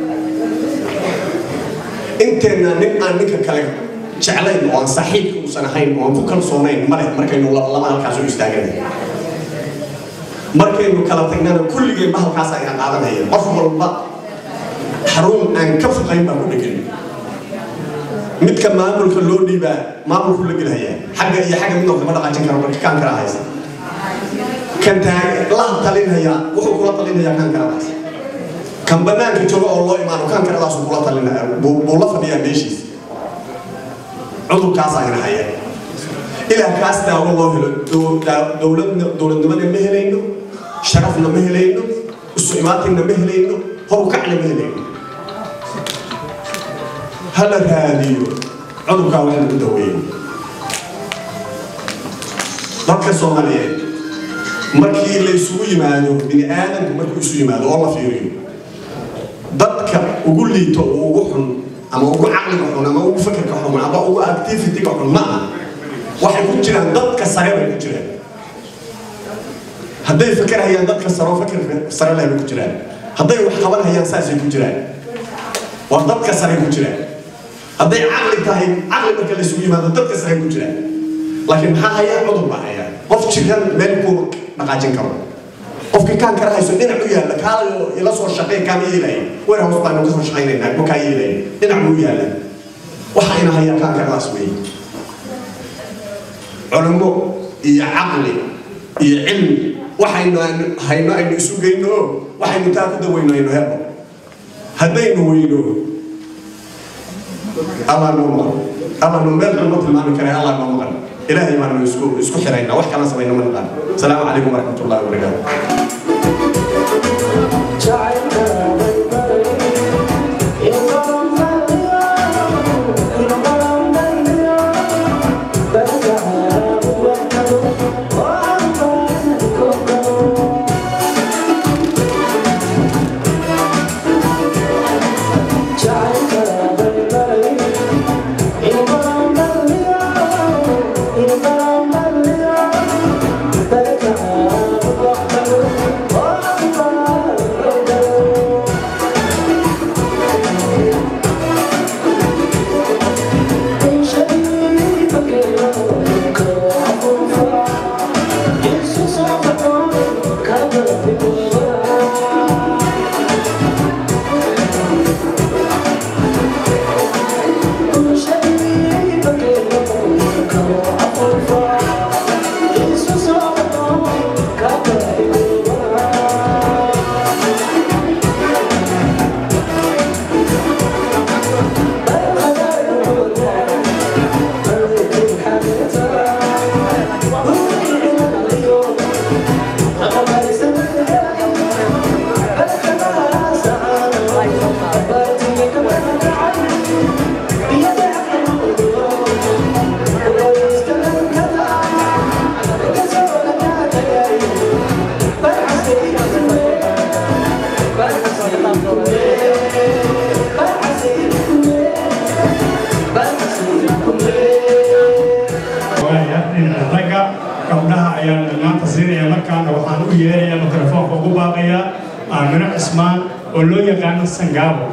inteenna nin aan ninka kale jeclayn oo aan saaxiibka uusan ahayn oo aan ku kalsoonayn male markaynu lama halkaas u istaaganay markaynu kala tagnana kulligeen ba halkaas ayaan qaadanaya qof walba xarun aan ka foqayn baan ku dhegan midka maamulka loo dhiibaa maamulku la gelhayaa xagga iyo xagga midoo kama dhaqaajin karo marka kaan kala haysa kan taag la talinaya wuxuu kula talinayaa kan karadaas kan banaanka jooga oo loo imaano kan karadaas kula talinaya buu la fadhiyaa meeshiis cudurkaas ayna haya ilaa kaas daawo loo helo dowladna dowladnimada ma helayno sharafna ma helayno isu imaatinna ma helayno horukacna ma helayno hala raadiyo cudurkaa wax lagu daweeyo dadka soomaaliyeed markii la isugu yimaado bini aadamku markuu isu yimaado oo la fiiriyo dadka ugu liito oo ugu xun ama ugu caqliga xun ama ugu fakerka xun ama ugu activityga xun ma aha waxay ku jiraan dadka sare bay ku jiraan hadday fakerhayaan dadka sare oo fakerka sare leh bay ku jiraan hadday wax qabanhayaan saasay ku jiraan waa dadka sare ku jiraan hadday caqli tahay caqli marka la isugu yimaado dadka sare ku jiraan laakiin maxaa hayaa cudur baa hayaa qof jiran meel kuu dhaqaajin karo qofkii kaan kara hayso dhinac u yaalla kaalayo ila soo shaqey kaama yeelaya weer hoos baanu ka soo shaqaynaynaa ma kaa yeelaya dhinac buu yaalla waxa ina hayaa kaan karadaas weeye culummo iyo caqli iyo cilmi waxaynu hayno aynu isu geyno oo waxaynu taa ku daweyno aynu helno haddaynu weyno allah noo maqan allah noo meel xun ma tilmaami kare allah noo maqan ilaahay baanu isku isku xiraynaa wax kalan samayno ma naqaan asalaamu calaykum waraxmat ullahi wabarakaatu ragga gabdhaha ayaan maanta siinaya markaana waxaan u yeerayaa mikrofoonka ugu baaqayaa aamino cismaan oo loo yaqaano sangaabo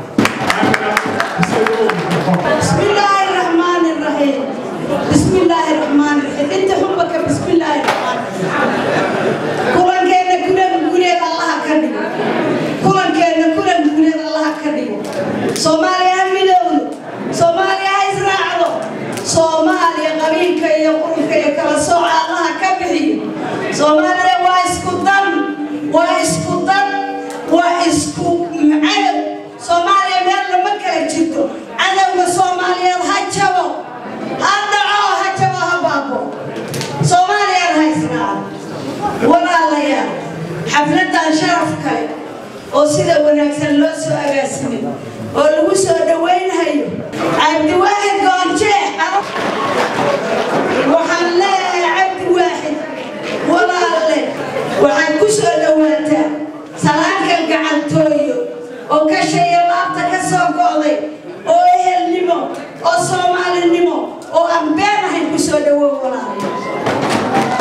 بسم الله الرحمن الرحيم بسم الله الرحمن الرحيم انت حبك بسم الله الرحمن الرحيم كلن كان كلن كلن الله كدي كلن كان كلن كلن الله كدي سوماليا ميدون سوماليا إسرائيل سوماليا قبيلك يا قرنك يا كلا سوع الله كبحي سوماليا وايسكو دم وايسكو دم وايسكو معلم سوماليا ميل لما كلا جدو cadowga soomaaliyeed ha jabo ha dhaco ha jabo ha baabo soomaaliyaad haysnaa walaalayaal xafladan sharaf kale oo sida wanaagsan loo soo agaasimay oo lagu soo dhaweynhayo cabdiwaaxid goonjeex waxaan leeyahay cabdiwaaxid walaalle waxaad ku soo dhawaataa salaankan gacantooyo oo ka shaya laabta ka soo go'day oo ehelnimo oo soomaalinimo oo aan been ahayn ku soo dhawow walaalayaal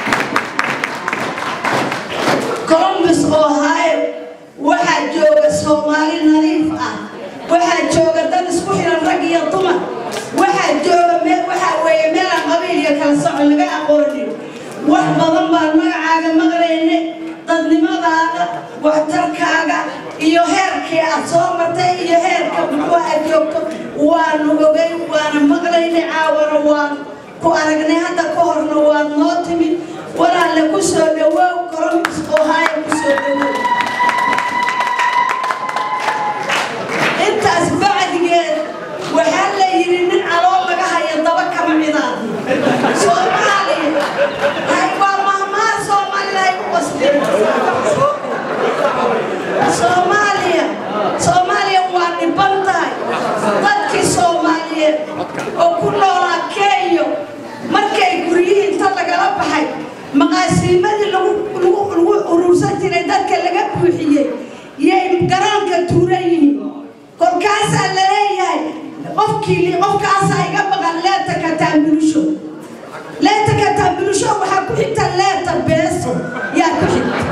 columbus ohio waxaa jooga soomaali nadiif ah waxaa jooga dad isku xiran rag iyo dumar waxaa jooga meel waxaa weeye meelaan qabiil iyo kala socon laga aqoonin wax badan baan magacaaga maqlayne dadnimadaada waxtarkaaga iyo heerkii aad soo martay iyo heerka muxuu aad joogto waanu ogay waana maqlaynay caawana waan ku aragnay hadda ka horna waad noo timid walaalle ku soo dhawow columbus ohio ku soo dhawow intaas bacdigeed waxaa la yidhi nin calool laga haya daba kama cidaadi soomaaliya hay waa mahmaha soomaalida ay u qasteen soomaaliya soomaaliya waa dhiban tahay dadkii soomaaliyeed oo ku noolaa kenya markay guryihii inta lagala baxay maqaasiimadii lagu lagu lagu urursan jiray dadka laga buuxiyey yay garoonka tuuran yihiin kolkaasaa la leeyahay qofkii qofkaasa iga maqan leeta kataambulusho leeta kataambulusho waxaa ku xigta leeta beeso yaa ku xigta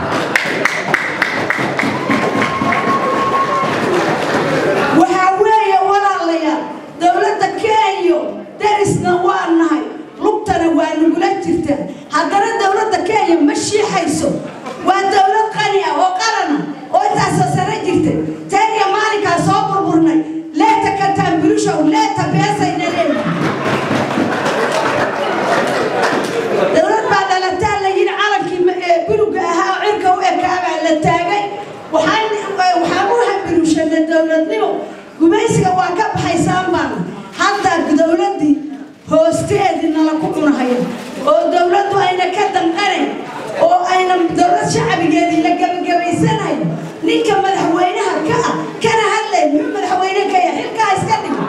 waxaa weeye walaalayaal dowladda kenya darisna waa nahay lugtana waa nagula jirtaa haddana dowladda kenya ma shiixayso waa dowlad qani ah oo qarana oo intaasoo sano jirta taniya maalinkaa soo burburnay leeta kataambulushow leeta beesayna leedahay dowlad baa dhalataa la yidhi calankii ma- ee buluga ahaa oo cirka u ekaabaa la taagay waxaan waxaan u hambilushanay dowladnimo gumaysiga waa ka baxaysaan baana hadda dowladdii hoosteedii nala ku cunahaya oo dowladdu ayna ka danqanayn oo ayna dowlad shacbigeedii la gebagabaysanayo ninka madaxweynaha ka ah kana hadlay muxuu madaxweyne ka yahay xilkaa iska dhigo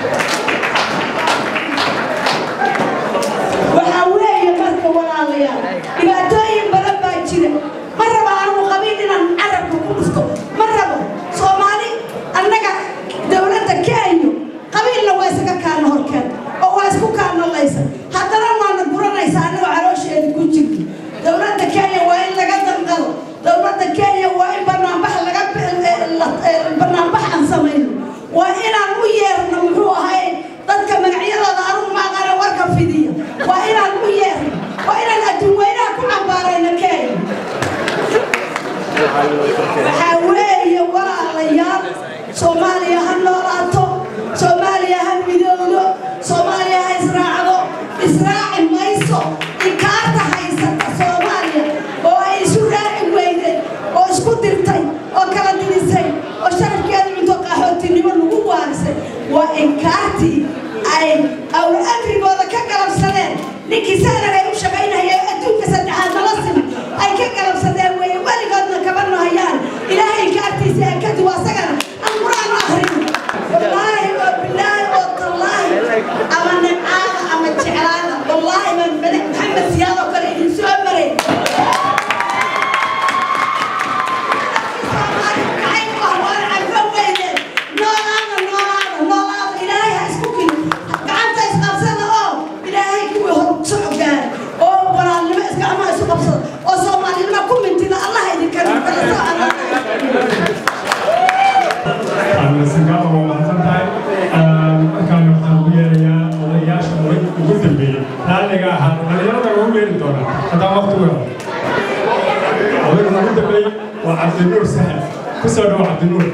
waxaa weeye marka walaalayaal dhibaatooyin badan baa jira ma rabo anigu qabiil inaan carabka ku dhufto ma rabo soomaali annaga dowladda kenya qabiilna waa isaga kaana horkeen oo waa isku kaanalaysa haddana waana guranaysa annagoo caloosheeda ku jirta dowladda kenya waa in laga danqado dowladda kenya waa in banaanbax laga banaanbax aan samayno waa inaan u yeerno muxuu ahay dadka magacyadooda anugu maaqana warka fidiya waa inaan u yeerno waa inaan adduun weynaha ku cambaarayno kenya waxaa weeye walaalayaal soomaaliya ha noolaato soomaaliya ha midowdo soomaaliya ha israacdo israaci mayso inkaarta haysata soomaaliya oo ay isu raaci weydeen oo isku dirtay oo kala dirisay oo sharafkeeda cunto qaxootinimo lagu waarisay waa inkaartii ay awl amrigooda ka galabsadeen ninkii saaran ay u shaqaynahaya adduunka saddexaad nala sima ay ka galabsadeen weeye weligoodna kaba nahayaan ilaahay inkaartiisa ee kadib asagana aan qur-aan u akrino wallaahi oo bilaahi oo tallaahi ama nimcaada ama jeclaada wallaahi baan malik maxamed siyaad oo kale idin soo maray singaaba waa mahadsan tahay markaan waxaan ugu yeerayaa odayaasha ugu dambeeyey raalliga ahaa dhalinyarada waa ugu yeeri doonaa haddaan waqti u helo odayga ugu dambeeyey waa cabdinuur sahel ku soo dhawo cabdinuur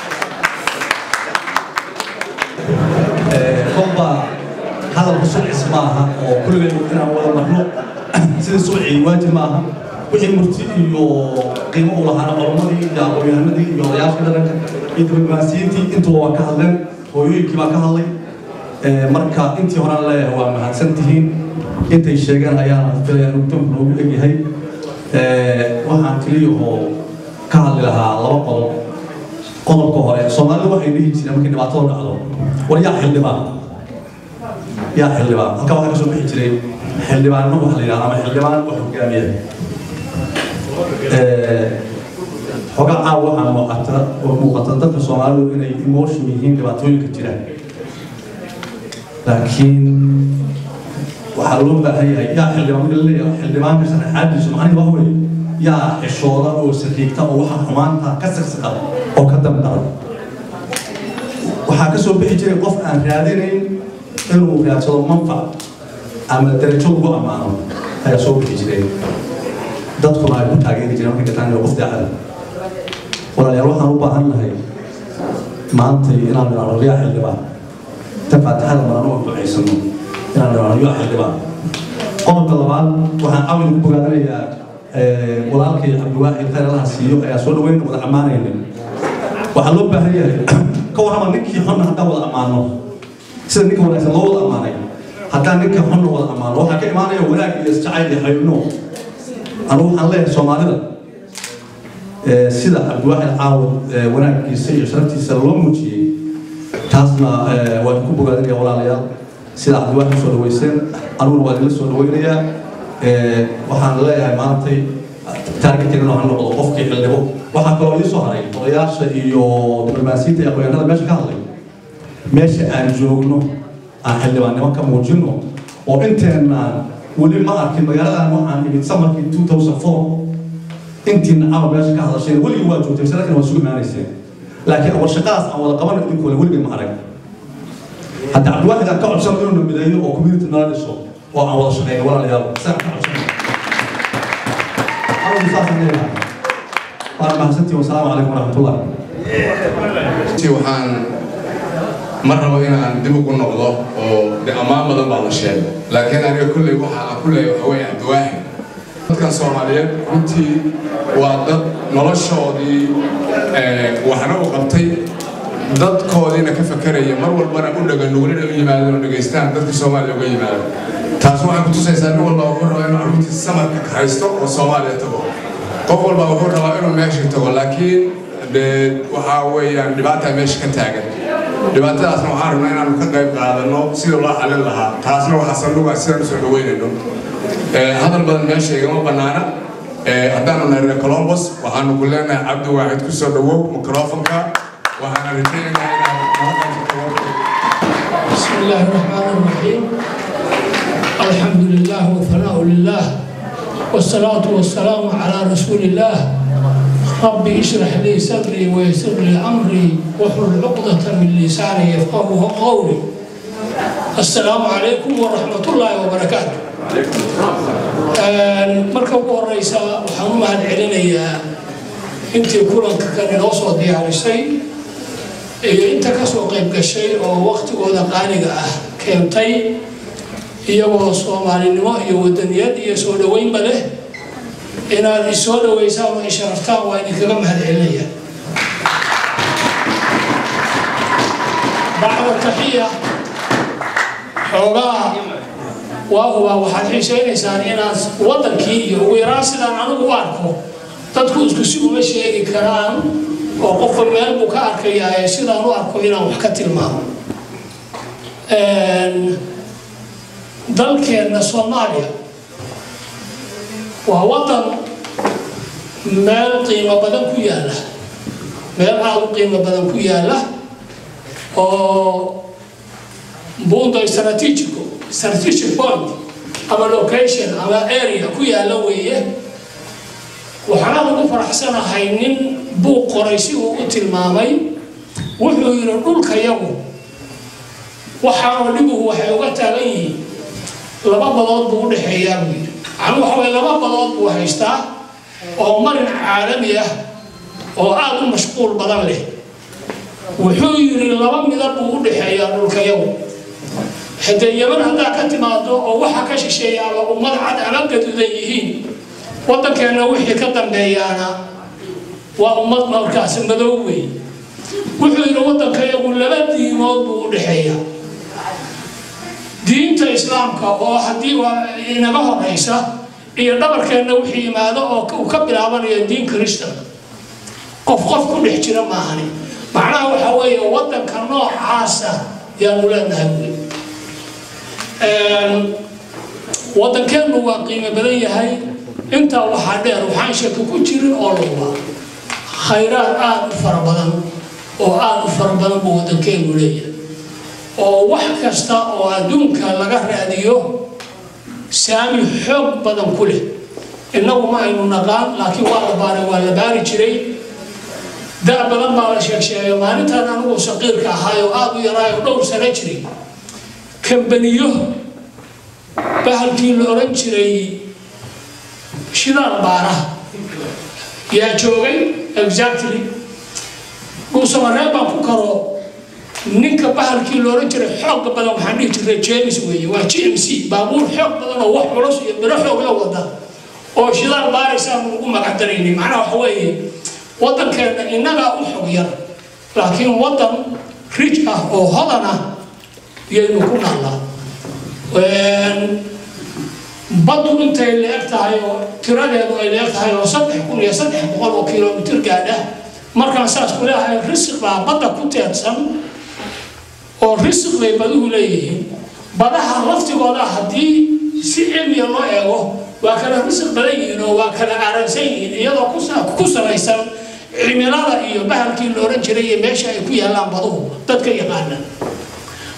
kolba hadalku sucis maaha oo kulligeen inaan wada marno sida sucii waajib maaha wixii murti iyo qiimo u lahaana oromadii iyo aqoonyahanadii iyo odayaashii dhaqanka iyo diblomaasiyiintii intuba waa ka hadleen hooyooyinkii baa ka hadlay marka intii horaan leeyahay waa mahadsan tihiin intay sheegeen ayaana filaya inuu guddoonku noogu egyahay waxaan keliya oo ka hadli lahaa laba qodob qodobka hore soomaalidu waxay dhihi jireen markay dhibaatada dhacdo war yaa xildhibaan yaa xildhibaan halkaa waxaa kasoo bixi jiray xildhibaanno waxa la yidhahda ama xildhibaan wax hogaamiya xogaa caawa waxaa muuqata oo muuqata dadka soomaalidu inay emotion yihiin dhibaatooyinka jira laakiin waxaa loo baahan yahay yaa xildhibaan marka laleeyahay xildhibaanka sharaxaadiisu macnihi waxa weeye yaa xishooda oo sariigta oo waxa xumaanta ka siqsiqa oo ka damdara waxaa ka soo bixi jiray qof aan raadinayn inuu raadsado manfac ama darajo lagu ammaano ayaa soo bixi jiray dadkuna ay ku taageeri jireen markay gataan qof daacada walaalayaal waxaan u baahan nahay maanta inaan nidhaahno yaa xildhibaan ta faatixada marano oo ducaysano inaan nidhaahno yaa xildhibaan qodobka labaad waxaan cawil ku bogaadanayaa walaalkay cabdiwaaxid khayr allaha siiyo ayaa soo dhaweyn wada ammaanayna waxaa loo baahan yahay ka warrama ninkii xunna haddaan wada ammaano sida ninka wanaagsan loo wada ammaanay haddaan ninka xunna wada ammaano waxaa ka imaanaya wanaag iyo isjacayl iyo xaybno anu waxaan leeyahay soomaalida sida cabdiwaaxid caawad wanaaggiisa iyo sharaftiisa loo muujiyey taasna waan ku bogaadinaya walaalayaal sida cabdiwaaxid soo dhaweyseen aniguna waa idinla soo dhaweynayaa waxaan leeyahay maantay taargeteedana ha noqdo qofkii xildhibo waxaa kaloo ii soo haray odayaasha iyo diblomaasiyiinta iyo aqoonyahanada meesha ka hadlay meesha aan joogno aan xildhibaannimo ka muujino oo inteenaan weli ma arkin magaaladan waxaan imid samarkii 2004 intiina caawa meesha ka hadasheen weligii waa joogtay sanadkan waa sugu imaanayseen laakiin war shaqadaas aan wada qabano idinkooda weligii ma arag hadda cabdiwaxid aan ka codsano inuu na mideeyo oo community nala dhiso oo aan wada shaqeyno walaalayaal saan ka codsano anigu saasaan leeyahay waana mahadsantihi wasalaamu calaykum waraxmatullah waxaan ma rabo inaan dib ugu noqdo oo de ammaan badan baa la sheegay laakiin aniga kulley waxa aan ku leeyahay waxa weeye cabdiwaaxid dadkan soomaaliyeed runtii waa dad noloshoodii waxna u qabtay dadkoodiina ka fakeraya mar walbana u dhaga nugulina u yimaadeen oo dhegaystaan dadka soomaaliya uga yimaado taas waxay ku tusaysaa nin walba wuxuu rabaa inuu carruurtiisa samarka ka haysto oo soomaaliya tago qof walba wuxuu rabaa inuu meesha tago laakiin de waxaa weeyaan dhibaataa meesha ka taagan dhibaatadaasna waxaan rabnaa inaanu ka qayb qaadano sida loo xalin lahaa taasna waxaa sanduga sidaan usoo dhaweynayno hadal badan meesha igama bannaana haddaanu nahay reer colombos waxaanu ku leenahay cabdi waaxid ku soo dhawow microfonka waxaana rajaynaynaa inaad بسم الله الرحمن الرحيم الحمد لله وثناء لله والصلاة والسلام على رسول الله رب اشرح لي صدري ويسر لي أمري واحلل عقدة من لساني يفقهه قولي السلام عليكم ورحمة الله وبركاته marka ugu horeysa waxaan u mahad celinayaa intii kulanka kan inoo soo diyaarisay iyo inta kasoo qayb gashay oo waktigooda qaaliga ah keentay iyagoo soomaalinimo iyo wadaniyad iyo soo dhaweynba leh inaad isoo dhaweysaan oo isharaftaan waa idinkaga mahad celinaya bacda taxiya xoogaa waahuba waxaad xiisaynaysaan inaad wadankii iyo ugu yaraan sidaan anigu u arko dadku isku si uma sheegi karaan oo qofka meel buu ka arkayaa ee sidaan u arko inaan wax ka tilmaamo dalkeenna soomaaliya waa wadan meel qiimo badan ku yaalla meel aada u qiimo badan ku yaalla oo buunda strategico strategic point ama location ama area ku yaalla weeye waxaana ugu faraxsanahay nin buu qoray si uu u tilmaamay wuxuu yidhi dhulka yagu waxaanoo dhibuhu waxay uga taagan yihiin laba badood buu u dhexeeyaa buu yidhi macnuu waxa weye laba badood buu haystaa oo marin caalami ah oo aada u mashquul badan leh wuxuu yidhi laba midab buu u dhexeeyaa dhulka yagu haddee yaman haddaa ka timaado oo waxa ka shisheeya ama ummad cad ama gaduudan yihiin waddankeenna wixii ka dambeeyaana waa ummad markaas madow wey wuxuu yidhi waddanka iyagu laba diimood buu u dhexeeya diinta islaamka oo haddii inaga horeysa iyo dhabarkeenna wixii yimaado oo uu ka bilaabanayo diin kristan qof qof ku dhex jira maahani macnaha waxa weeye waddanka noocaasa yaanu leenahay wey waddankeennu waa qiimo badan yahay intaa waxaa dheer waxaan shaki ku jirin oo luba khayraad aada u fara badan oo aada u fara badan buu waddankeenu leeyahay oo wax kasta oo adduunka laga raadiyo saami xoog badan ku leh innagu ma aynu naqaan laakiin waa la baaray waa la baari jiray da' badan baa la sheegsheegay maalintan anigu saqiirka ahaay oo aada u yaraay oo dhowr sano jiray kambaniyo bahalkii la oran jiray shidaal baara yaa joogay exactly dhuusamareeb baan ku karo ninka bahalkii la oran jiray xooga badan waxaan dhihi jiray james weeye waa g m c baabuur xoog badan oo wax culus iyo biro xoog la wada oo shidaal baaraysaanu ugu magacdaraynay macnaha waxa weeye waddankeenna innagaa u xog yar laakiin waddan rij ah oo hodan ah yaynu ku naallaa badu intay leeg tahay oo tiradeedu ay leeg tahay oo saddex kun iyo saddex boqol oo kilomitir gaadha markaan saas ku leeyahay risiq baa badda ku teedsan oo risiq bay baduhu leeyihiin badaha laftigooda haddii si cilmiya loo eego waa kala risiq badan yihiin oo waa kala aaransan yihiin iyadoo ku salaysan cimilada iyo bahalkii la oran jiray iyo meesha ay ku yaallaan baduhu dadka yaqaana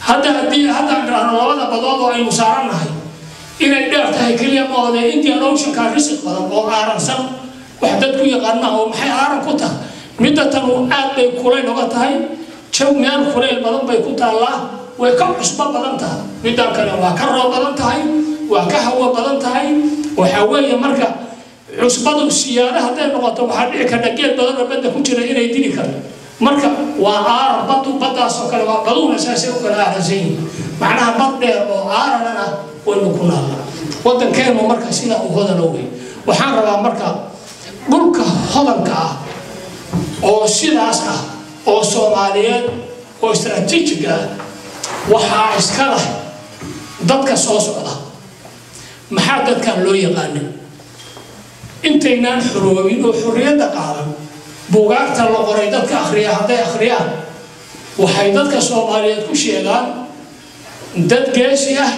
hadda haddii haddaan dhahno labada badood oo aynu saarannahay inay dheer tahay keliya ma oode indian oceanka risiq badan oo aaransan wax dadku yaqaana oo maxay aaran ku tahay midda tanu aad bay kulayl oga tahay jaw meel kulayl badan bay ku taallaa way ka cusbo badan tahay middan kale waa ka roob badan tahay waa ka hawo badan tahay waxaa weeye marka cusbadu siyaada hadday noqoto waxaa dhici karta geed badan oo badda ku jira inay dili karto marka waa aaran badu baddaas oo kale waa baduuna saasay u kala aaransan yihiin macnaha bad dheer oo aaranan ah waynu ku naallaa waddankeenu marka sidaa u hodana wey waxaan rabaa marka dhulka hodanka ah oo sidaas ah oo soomaaliyeed oo istaraatiijig ah waxaa iska leh dadka soo socda maxaa dadkan loo yaqaanin intaynaan xuroobin oo xorriyadda qaadan buugaagta la qoray dadka akhriya hadday akhriyaan waxay dadka soomaaliyeed ku sheegaan dad geesi ah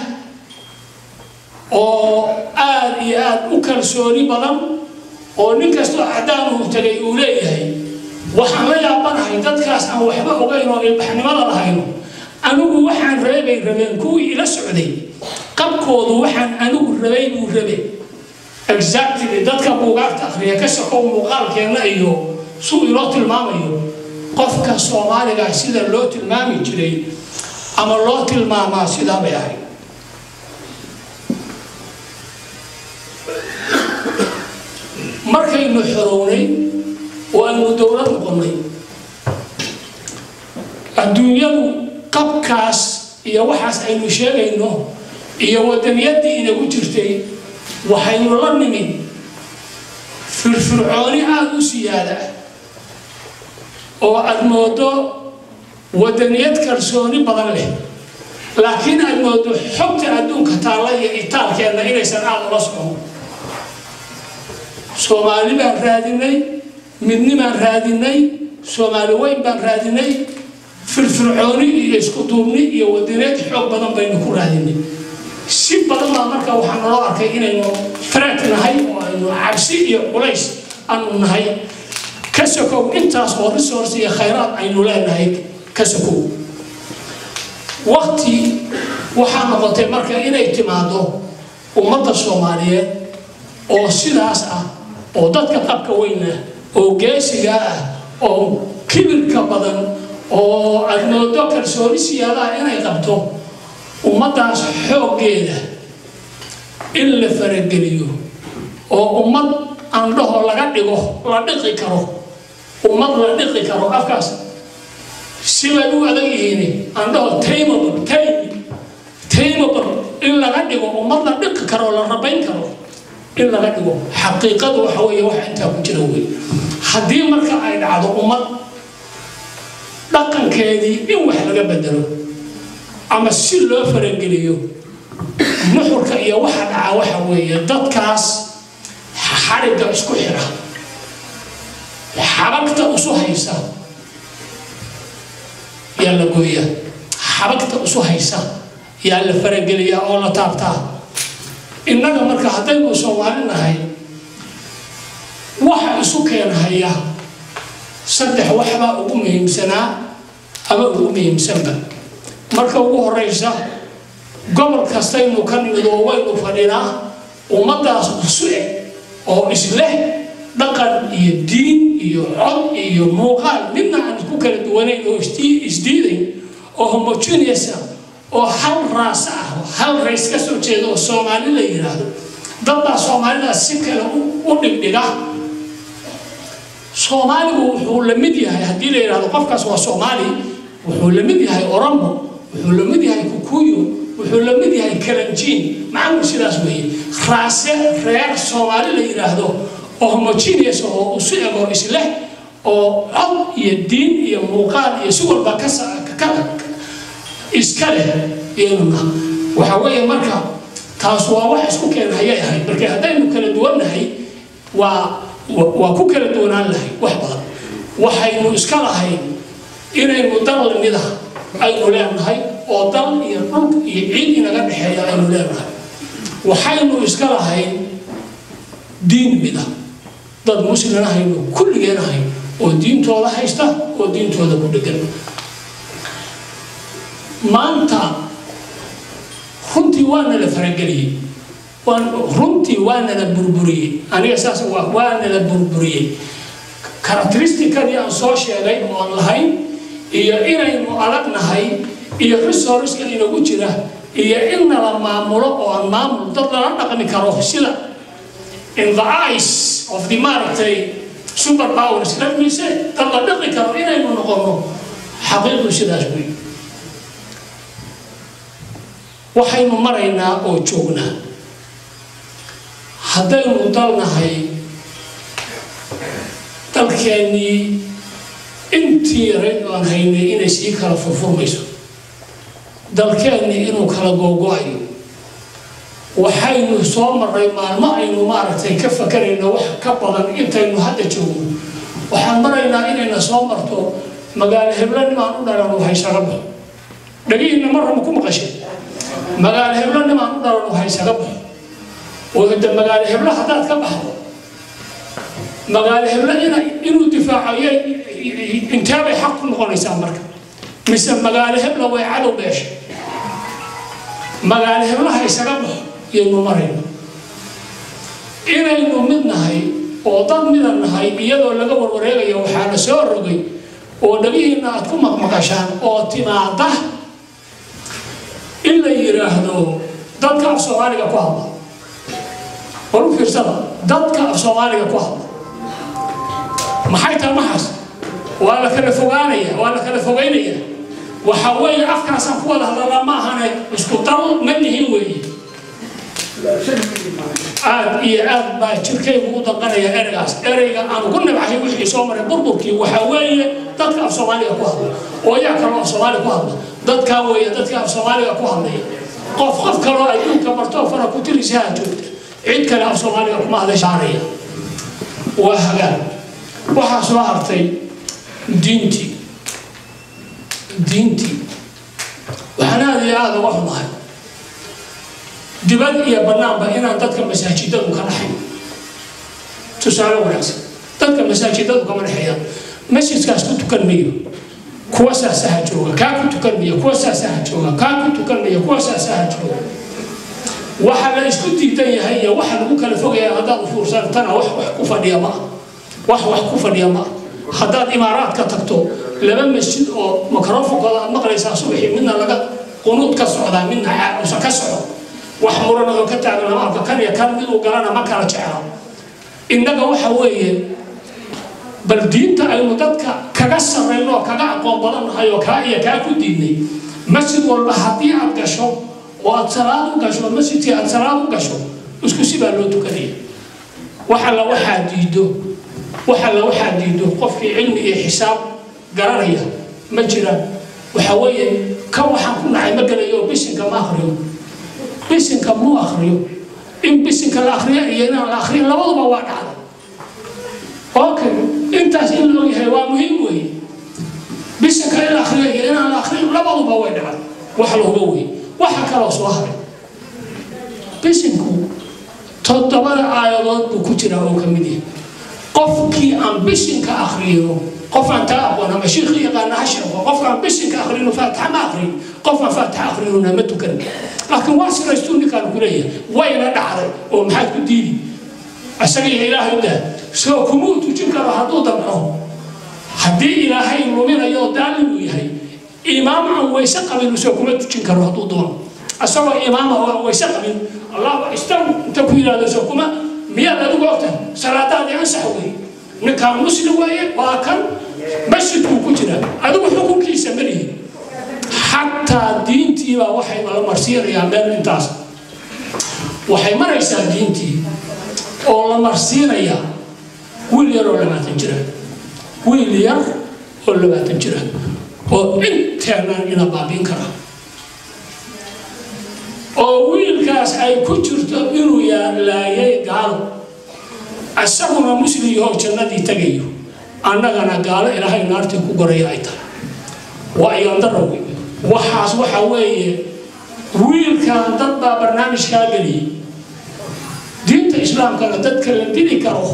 oo aad iyo aad u kalsooni badan oo nin kastoo cadaanuhu tagay uu leeyahay waxaan la yaabanahay dadkaas aan waxba ogayn oo ilbaxnimada lahayno anigu waxaan reebay rabeen kuwii ila socday qabkoodu waxaan anigu rabay buu rabe exactly dadka buugaagta akhriya ka sokow muuqaalkeenna iyo suu iloo tilmaamayo qofka soomaaliga sida loo tilmaami jiray ama loo tilmaamaa sidaa bay ahayd markaynu xorownay oo aynu dowlad noqonnay adduunyadu qabkaas iyo waxaas aynu sheegayno iyo wadaniyadii inagu jirtay waxaynu la nimid firfircooni aada u siyaada oo aada moodo wadaniyad kalsooni badan leh laakiin aada moodo xogta adduunka taalla iyo itaalkeenna inaysan aada ula socon soomaali baan raadinay midnibaan raadinay soomaali weyn baan raadinay firfircooni iyo isku duubni iyo wadaneed xoog badan baynu ku raadinay si badan baa marka waxaa naloo arkay inaynu faraag nahay oo aynu cabsi iyo culays aanu nahay ka sokow intaas oo resource iyo khayraad aynu leenahay ka sokow waqti waxaa noqotay marka inay timaado ummadda soomaaliyeed oo sidaas ah oo dadka qabka weyn ah oo geesiga ah oo kibirka badan oo aada moodo kalsooni siyaadaha inay qabto ummaddaas xooggeeda in la farageliyo oo ummad andhaho laga dhigo la dhiqi karo ummad la dhiqi karo afkaas sibay u adag yihiin andhaho taymable tay taymable in laga dhigo ummad la dhiqi karo la rabayn karo in laga dhigo xaqiiqadu waxa weeye wax intaa ku jira wey haddii marka ay dhacdo ummad dhaqankeedii in wax laga bedelo ama si loo farageliyo nuxurka iyo waxa dhaca waxa weeye dadkaas xarigga isku xira xabagta isu haysa yaa la gooyaa xabagta isu haysa yaa la farageliyaa oo la taabtaa innaga marka haddaynu soomaali nahay waxa isu keenhaya saddex waxbaa ugu muhiimsanaa ama ugu muhiimsanba marka ugu horeysa gobol kastaynu ka nimid oo waynu fadhinaa ummaddaas isu eg oo isleh dhaqan iyo diin iyo cod iyo muuqaal midna aan isku kala duwanayn oo isdiidayn oo homogeneous ah oo hal raas ah hal rays ka soo jeeda oo soomaali la yidhaahdo dadbaa soomaalidaas si kale u dhigdhiga soomaaligu wuxuu la mid yahay haddii la yidhahdo qofkaas waa soomaali wuxuu la mid yahay oromo wuxuu la mid yahay kukuyo wuxuu la mid yahay kalanjiin macnuhu sidaas weeye raase reer soomaali la yidhaahdo oo homogeneous oo isu eg oo isleh oo cod iyo diin iyo muuqaal iyo si walba ka iska leh iyaduna waxa weeye marka taas waa wax isku keena hayay ahayd marka haddaynu kala duwannahay waa waa ku kala duwanaan lahay wax badan waxaynu iska lahayn inaynu dal lamid ah aynu leenahay oo dal iyo dhul iyo ciid inaga dhexeeya aynu leenahay waxaynu iska lahayn diin mid ah dad muslimin ahaynu kulligeen ahayn oo diintooda haysta oo diintooda ku dhegan maanta runtii waana la farageliyey runtii waana la burburiyey aniga saas waana la burburiyey characteristicadii aan soo sheegay oon lahayn iyo inaynu adagnahay iyo resourceka inagu jira iyo in nala maamulo oo aan maamul dad lala dhaqmi karo sida in the eyes of the maaragtay super powers laftiisa dad la dhaqi karo inaynu noqono xaqiiqdu sidaas wey waxaynu maraynaa oo joognaa haddaynu dalnahay dalkeennii intii yaray aan haynay inay sii kala furfurmayso dalkeennii inuu kala googo-ayo waxaynu soo marray maalmo aynu maaragtay ka fakarayno wax ka badan intaynu hadda joogno waxaan maraynaa inayna soo marto magaalo heblanimaan u dhalan waxay saga baxo dhagihiinna marrama ku maqashay magaalo heblanimaan u dhalan waxay saga baxo oo hada magaalo heblo haddaad ka baxdo magaalo heblo ina inuu difaaco inteebay xaq ku noqonaysaa marka mise magaalo hebla way cadow beesha magaalo heblaha isaga baxo yaynu marayno inaynu mid nahay oo dad midan nahay iyadoo laga warwareegayo waxaa la soo rogay oo dhagihiinna aad ku maqmaqashaan oo timaada in la yidhaahdo dadka af soomaaliga ku hadla war u fiirsada dadka af soomaaliga ku hadla maxay tahay maxaas waa la kala fogaanaya waa la kala fogaynaya waxa weeye afkaasaan ku wada hadalaa ma ahane isku dal ma nihin weeye aad iyo aad baa jirkaygu u danqanaya ereygaas ereyga aan ugu nabcahay wixii soo maray burburkii waxaa weeye dadka af soomaaliga ku hadla oo yaa kaloo af soomaaliga ku hadla dadkaa weeye dadka af soomaaliga ku hadlaya qof qof kaloo adduunka martoo fara ku tirisaha joogta cid kale af soomaaliga kuma hadashaanaya waa hagaan waxaa soo hartay diintii diintii waxaan aada iyo aada uga xumahay dibad iyo bannaanba inaan dadka masaajidadu ka dhaxayn tusaale wanaagsan dadka masaajidadu kama dhexeeyaan masjidkaas ku tukan mayo kuwa saasaha jooga kaa ku tukan mayo kuwa saasaha jooga kaa ku tukan mayo kuwa saasaha jooga waxa la isku diidan yahay iyo waxa lagu kala fogaya haddaad u fuursantana wax wax ku fadhiya ma ah wax wax ku fadhiya ma ah haddaad imaaraadka tagto laba masjid oo mikrofonkooda aad maqlaysaa subaxii midna laga qunuud ka socdaa midna usan ka socdo wax muranadoo ka taagan lama arko kan iyo kan miduu galana ma kala jecla innaga waxa weeye bal diinta aynu dadka kaga sarrayno oo kaga aqoon badannahay oo kaa iyo kaa ku diidnay masjid walba haddii aad gasho oo aad salaad u gasho masjidkii aad salaad u gasho isku si baa loo tukanaya wax alla waxaa diido wax alla waxaa diido qofkii cilmi iyo xisaab garanaya ma jiraan waxa weeye kan waxaan ku nacay ma gelayo oo bisinka ma akriyo bisinka muu akriyo in bisinka la akriyo iyo inaan la akriyo labaduba waa dhacda okay intaas in la ogyahay waa muhiim weeye bisinka in la akriyo iyo inaan la akriyo labaduba way dhacda wax la hubo weeye waxa kaloo soo haray bisinku toddobada aayadood buu ku jiraa oo ka mid yahay qofkii aan bisinka akriyo qof aan taa aqoon ama shiikhi yaqaana ha sheego qofkaan bisinka akrino faatixa ma akrin qofaan faatixa akrinona ma tukan laakiin waa siraystuu ninkaan ku leeyahay wayna dhacday oo maxaad ku diidi isaga iyo ilaahay dah soo kumuu tujin karo hadduu damco haddii ilaahay luminayo oo daalim uu yahay imaam aan wayse qabin soo kuma tujin karo hadduu doono isagoo imaama oo aan wayse qabin allah istaw inta ku yidhahdo soo kuma miyaad adigu ogta salaadaadii ansax wey ninkaan muslim weeye waa kan masjidkuu ku jira adigu xukunkiisa ma lihi xataa diintiibaa waxay la marsiinayaa meel intaas waxay maraysaa diintii oo la marsiinayaa wiil yar oo labaatan jira wiil yar oo labaatan jira oo inteenan ina baabiin kara oo wiilkaas ay ku jirto inuu laayay gaalo isaguna muslim yahoo jannadii tagayo annagana gaalo ilaahay naartii ku goraya ay tahay waa ayandara wey waxaas waxa weeye wiilkan dad baa barnaamijkaa geliyay diinta islaamkana dadka la dili karo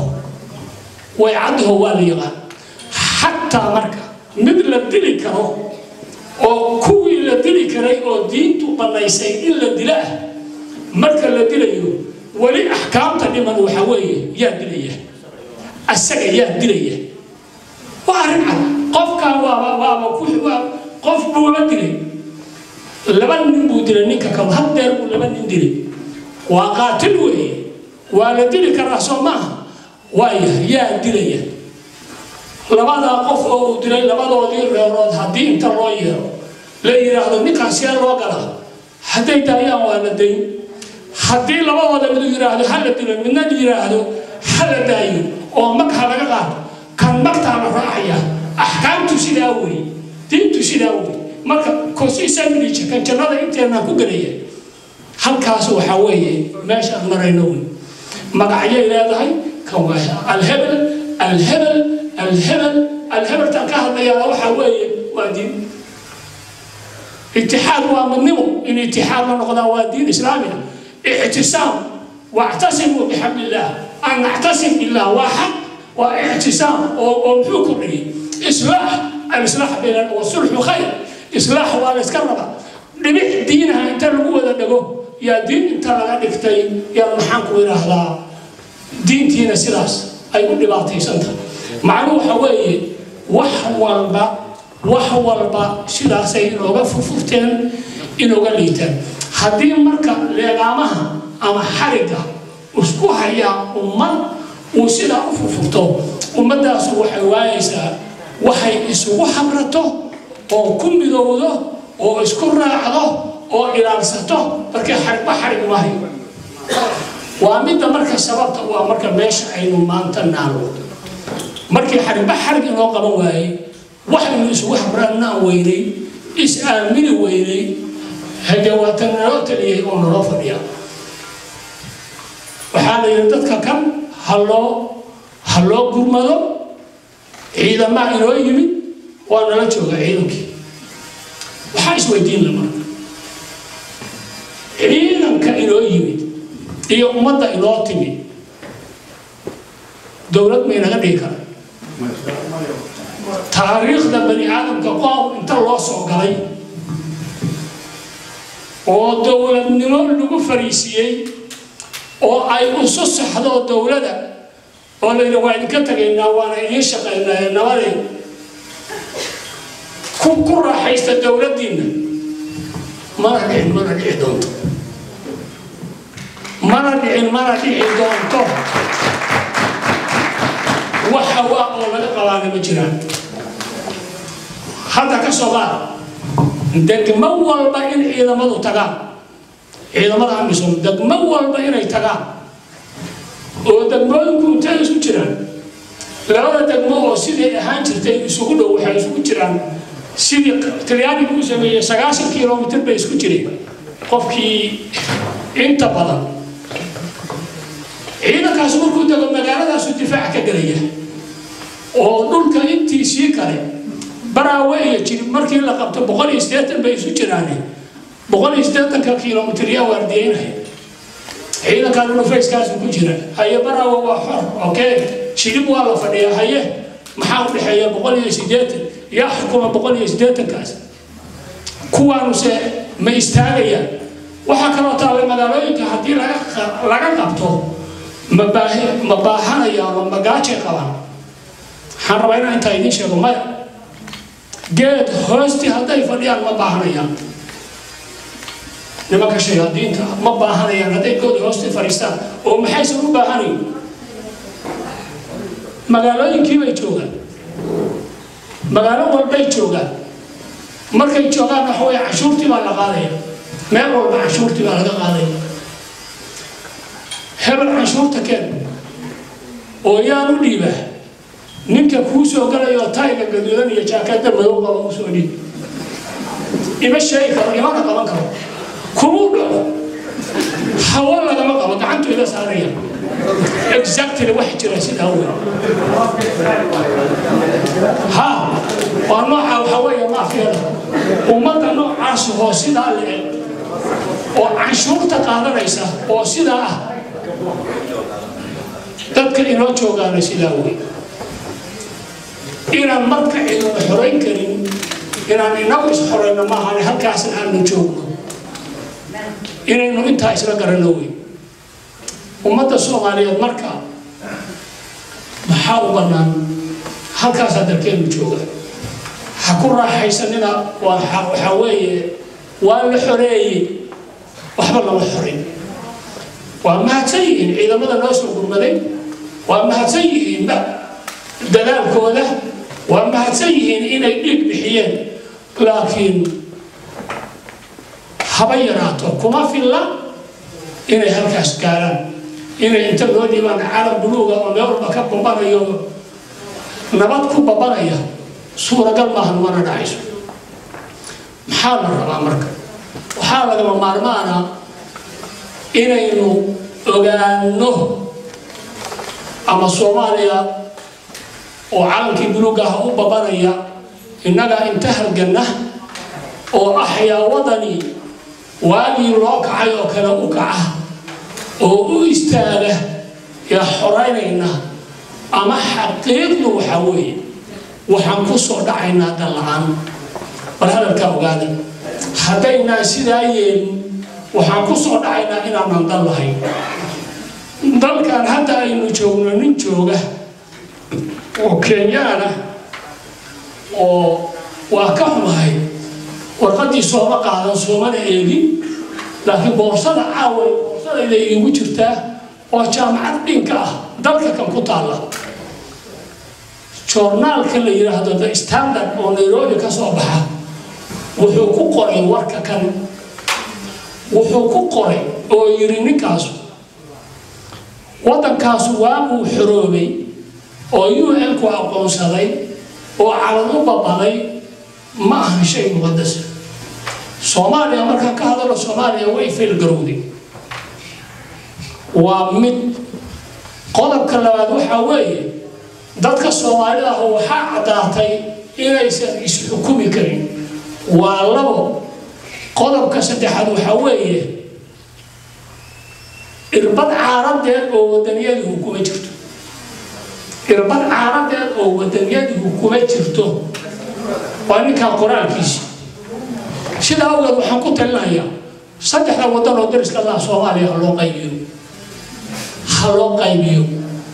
way caddaho waa la yaqaan xataa marka mid la dili karo oo kuwii la dili karay oo diintu bannaysay in la dilo ah marka la dilayo weli axkaamta dhiman waxa weeye yaa dilaya asaga yaa dilaya waa arrin cad qofkaa waaba waaba ku waa qof buuba dilay laba nin buu dilay ninka kale hal deer buu laba nin dilay waa qaatil weeye waa la dili karaa soo maaha waaya yaa dilaya labadaa qof oo uu dilay labadoodii reerood haddii inta loo yeero la yidhaahdo ninkaan see loo galaa hadday daayaan waa la dayn haddii labadooda midu yidhaahdo ha la dilo midna yidhaahdo ha la daayo oo mag ha laga qaato kan magtaa la raacaya axkaamtu sidaa wey diintu sidaa wey marka consisamilija kan jannada inteenaan ku gelaya halkaas waxaa weeye meeshaan marayno wey magacyay leedahay kan waa alhebel alhebel الهبل الهبل تنكهر يا وحا وي ودين اتحاد ومنمو ان اتحاد نقضى ودين اسلامي اعتصام واعتصموا بحبل الله ان نعتصم بالله واحد واعتصام ومحوكم اصلاح الاصلاح بين والصلح خير اصلاح والاسكربه dhibix diinaha inta lagu wada dhago yaa diin inta laga dhigtay yaa maxaan ku idhaahdaa diintiina sidaas ay u dhibaataysan tahay macnuhu waxa weeye wax walba wax walba sidaasay inooga furfurteen inooga liitaan haddii marka leegaamaha ama xarigga isku hayaa ummad uu sidaa u furfurto ummaddaasu waxay waayaysaa waxay isugu habrato oo ku midowdo oo isku raacdo oo ilaalsato markii xarigba xarig maayo waa midda marka sababta waa marka meesha aynu maanta naalno markii xarigba xarig inoo qaban waayey waxaynu isugu habraannaan weynay is aamini weynay hade waatan naloo taliyay oo naloo fadhiya waxaa la yidhi dadka kan ha loo ha loo gurmado ciidamaa inoo yimid waa nala jooga ciidankii waxaa isweydiin la marka ciidanka inoo yimid iyo ummadda inoo timid dowlad maynaga dhigi kara taariikhda bani aadamka qoom inta loo soo galay oo dowladnimo lagu fariisiiyey oo ay isu saxdo dowladda oo la yidhi waa idinka tegaynaa waana idiin shaqaynaa nabadeen ku ku raaxaysta dowladdiinna mana dhicin mana dhici doonto mana dhicin mana dhici doonto wax hawaa oo laga qabaana ma jiraan hadda ka soo qaad degmo walba in ciidamadu tagaan ciidamada amisom degmo walba inay tagaan oo degmooyinku intay isku jiraan labada degmo oo sidii ahaan jirtay isugu dhow waxay isugu jiraan sidii talyaanigu u sameeyey sagaashan kilomitr bay isku jireen qofkii inta badan ciidankaas markuu dego magaaladaasu difaac ka gelaya oo dhulka intiisii kale baraawe iyo jiri markii la qabto boqol iyo siddeetan bay isu jiraane boqol iyo siddeetanka kilomitr yaa waardiyeynaya ciidankaa dhulufayskaasu ku jira haye baraawe waa xor okay shilib waa la fadhiyaa haye maxaa u dhexeeya boqol iyo siddeetan yaa xukuma boqol iyo siddeetankaas kuwaanuse ma istaagayaan waxaa kaloo taabay magaalooyinka haddii laga qabto ma baahanayaan oo magaajay qabaan waxaan rabaa inaan intaa idiin sheego maya geed hoostii hadday fadhiyaan ma baahanayaan nimanka shayaadiinta ma baahanayaan hadday good hoostii fadhiistaan oo maxaysan u baahanayn magaalooyinkii bay joogaan magaalo walbay joogaan markay joogaan waxa weye cashuurtii baa la qaadaya meel walba cashuurtii baa laga qaadaya hebel canshuurta keen oo yaan u dhiibaa ninka kuu soo galayo tayga gaduudan iyo jaakada madow qaba u soo dhiib ima sheegi karo imana qaban karo kumuu dhaco hawo lagama qabo gacantu iga saaraya exactly wax jira sidaa wey ha waa nooca waxa weeye maafiyada ummadda noocaas oo sidaa le oo canshuurta qaadanaysa oo sidaa ah dadka inoo joogaana sidaa wey inaan marka cidina xorayn karin inaan inagu isxorayno maahane halkaasna aanu joogno inaynu intaa isla garanno wey ummadda soomaaliyeed marka maxaa u bannaan halkaasaa dalkeenu jooga ha ku raaxaysanina waxaa weeye waa la xoreeyey waxba lama xorin waa mahadsan yihiin ciidamada noo soo gurmaday waa mahadsan yihiin dadaalkooda waa mahadsan yihiin inay dhiig bixiyeen laakiin haba yaraato kuma filla inay halkaas gaaraan inay inta loo dhiibaan calam buluuga oo meel walba ka babanayo nabad ku babanaya suuragal maahan mana dhacayso maxaa la rabaa marka waxaa lagama maarmaana inaynu ogaano ama soomaaliya oo calankii buluuga ah u babanaya innaga inta halganna oo axyaa wadani waagii loo kacay oo kale u kaca oo u istaaga yaa xoraynayna ama xaqiiqdu waxaa weeye waxaan ku soo dhacaynaa dan la-aan bal hadalkaa ogaada haddaynaan sidaa yeelin waxaan ku soo dhacaynaa inaanan dan lahayn dalkan hadda aynu joogno nin jooga oo kenyaan ah oo waa ka xumahay warqaddii sooma qaadan soomana eegin laakiin boorsada caawa boorsadayda iigu jirtaa oo jaamacad dhinka ah dalka kan ku taalla joornaalka la yidhaahdo the standard oo nairobi ka soo baxa wuxuu ku qoray warka kan wuxuu ku qoray oo yidhi ninkaasu waddankaasu waabuu xoroobay oo u n ku aqoonsaday oo calan u babaday ma ahan shay muqadas soomaaliya markaan ka hadalo soomaaliya way feelgarowday waa mid qodobka labaad waxaa weeye dadka soomaalida ah waxaa caddaatay inaysan isxukumi karin waa labo qodobka saddexaad waxaa weeye irbad caaradeed oo wadaniyadihu kuma jirto irbad caaradeed oo wadaniyadihu kuma jirto waa ninkaa qoraalkiisi sidaa awgeed waxaan ku talinayaa saddexda wadan oo dariska laha soomaaliya ha loo qaybiyo ha loo qaybiyo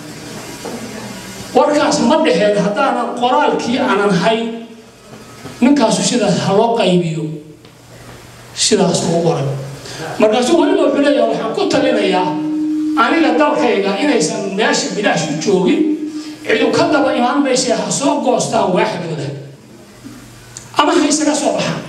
warkaas ma dheheen haddaanan qoraalkii aanan hayn ninkaasu sidaas ha loo qaybiyo sidaas uu qoray markaasuu weliba wuxuu leeyahay waxaan ku talinayaa aniga dalkayga inaysan meesha bilaash u joogin cidu ka daba imaan maysa ha soo goostaan waaxdooda ama ha isaga soo baxaan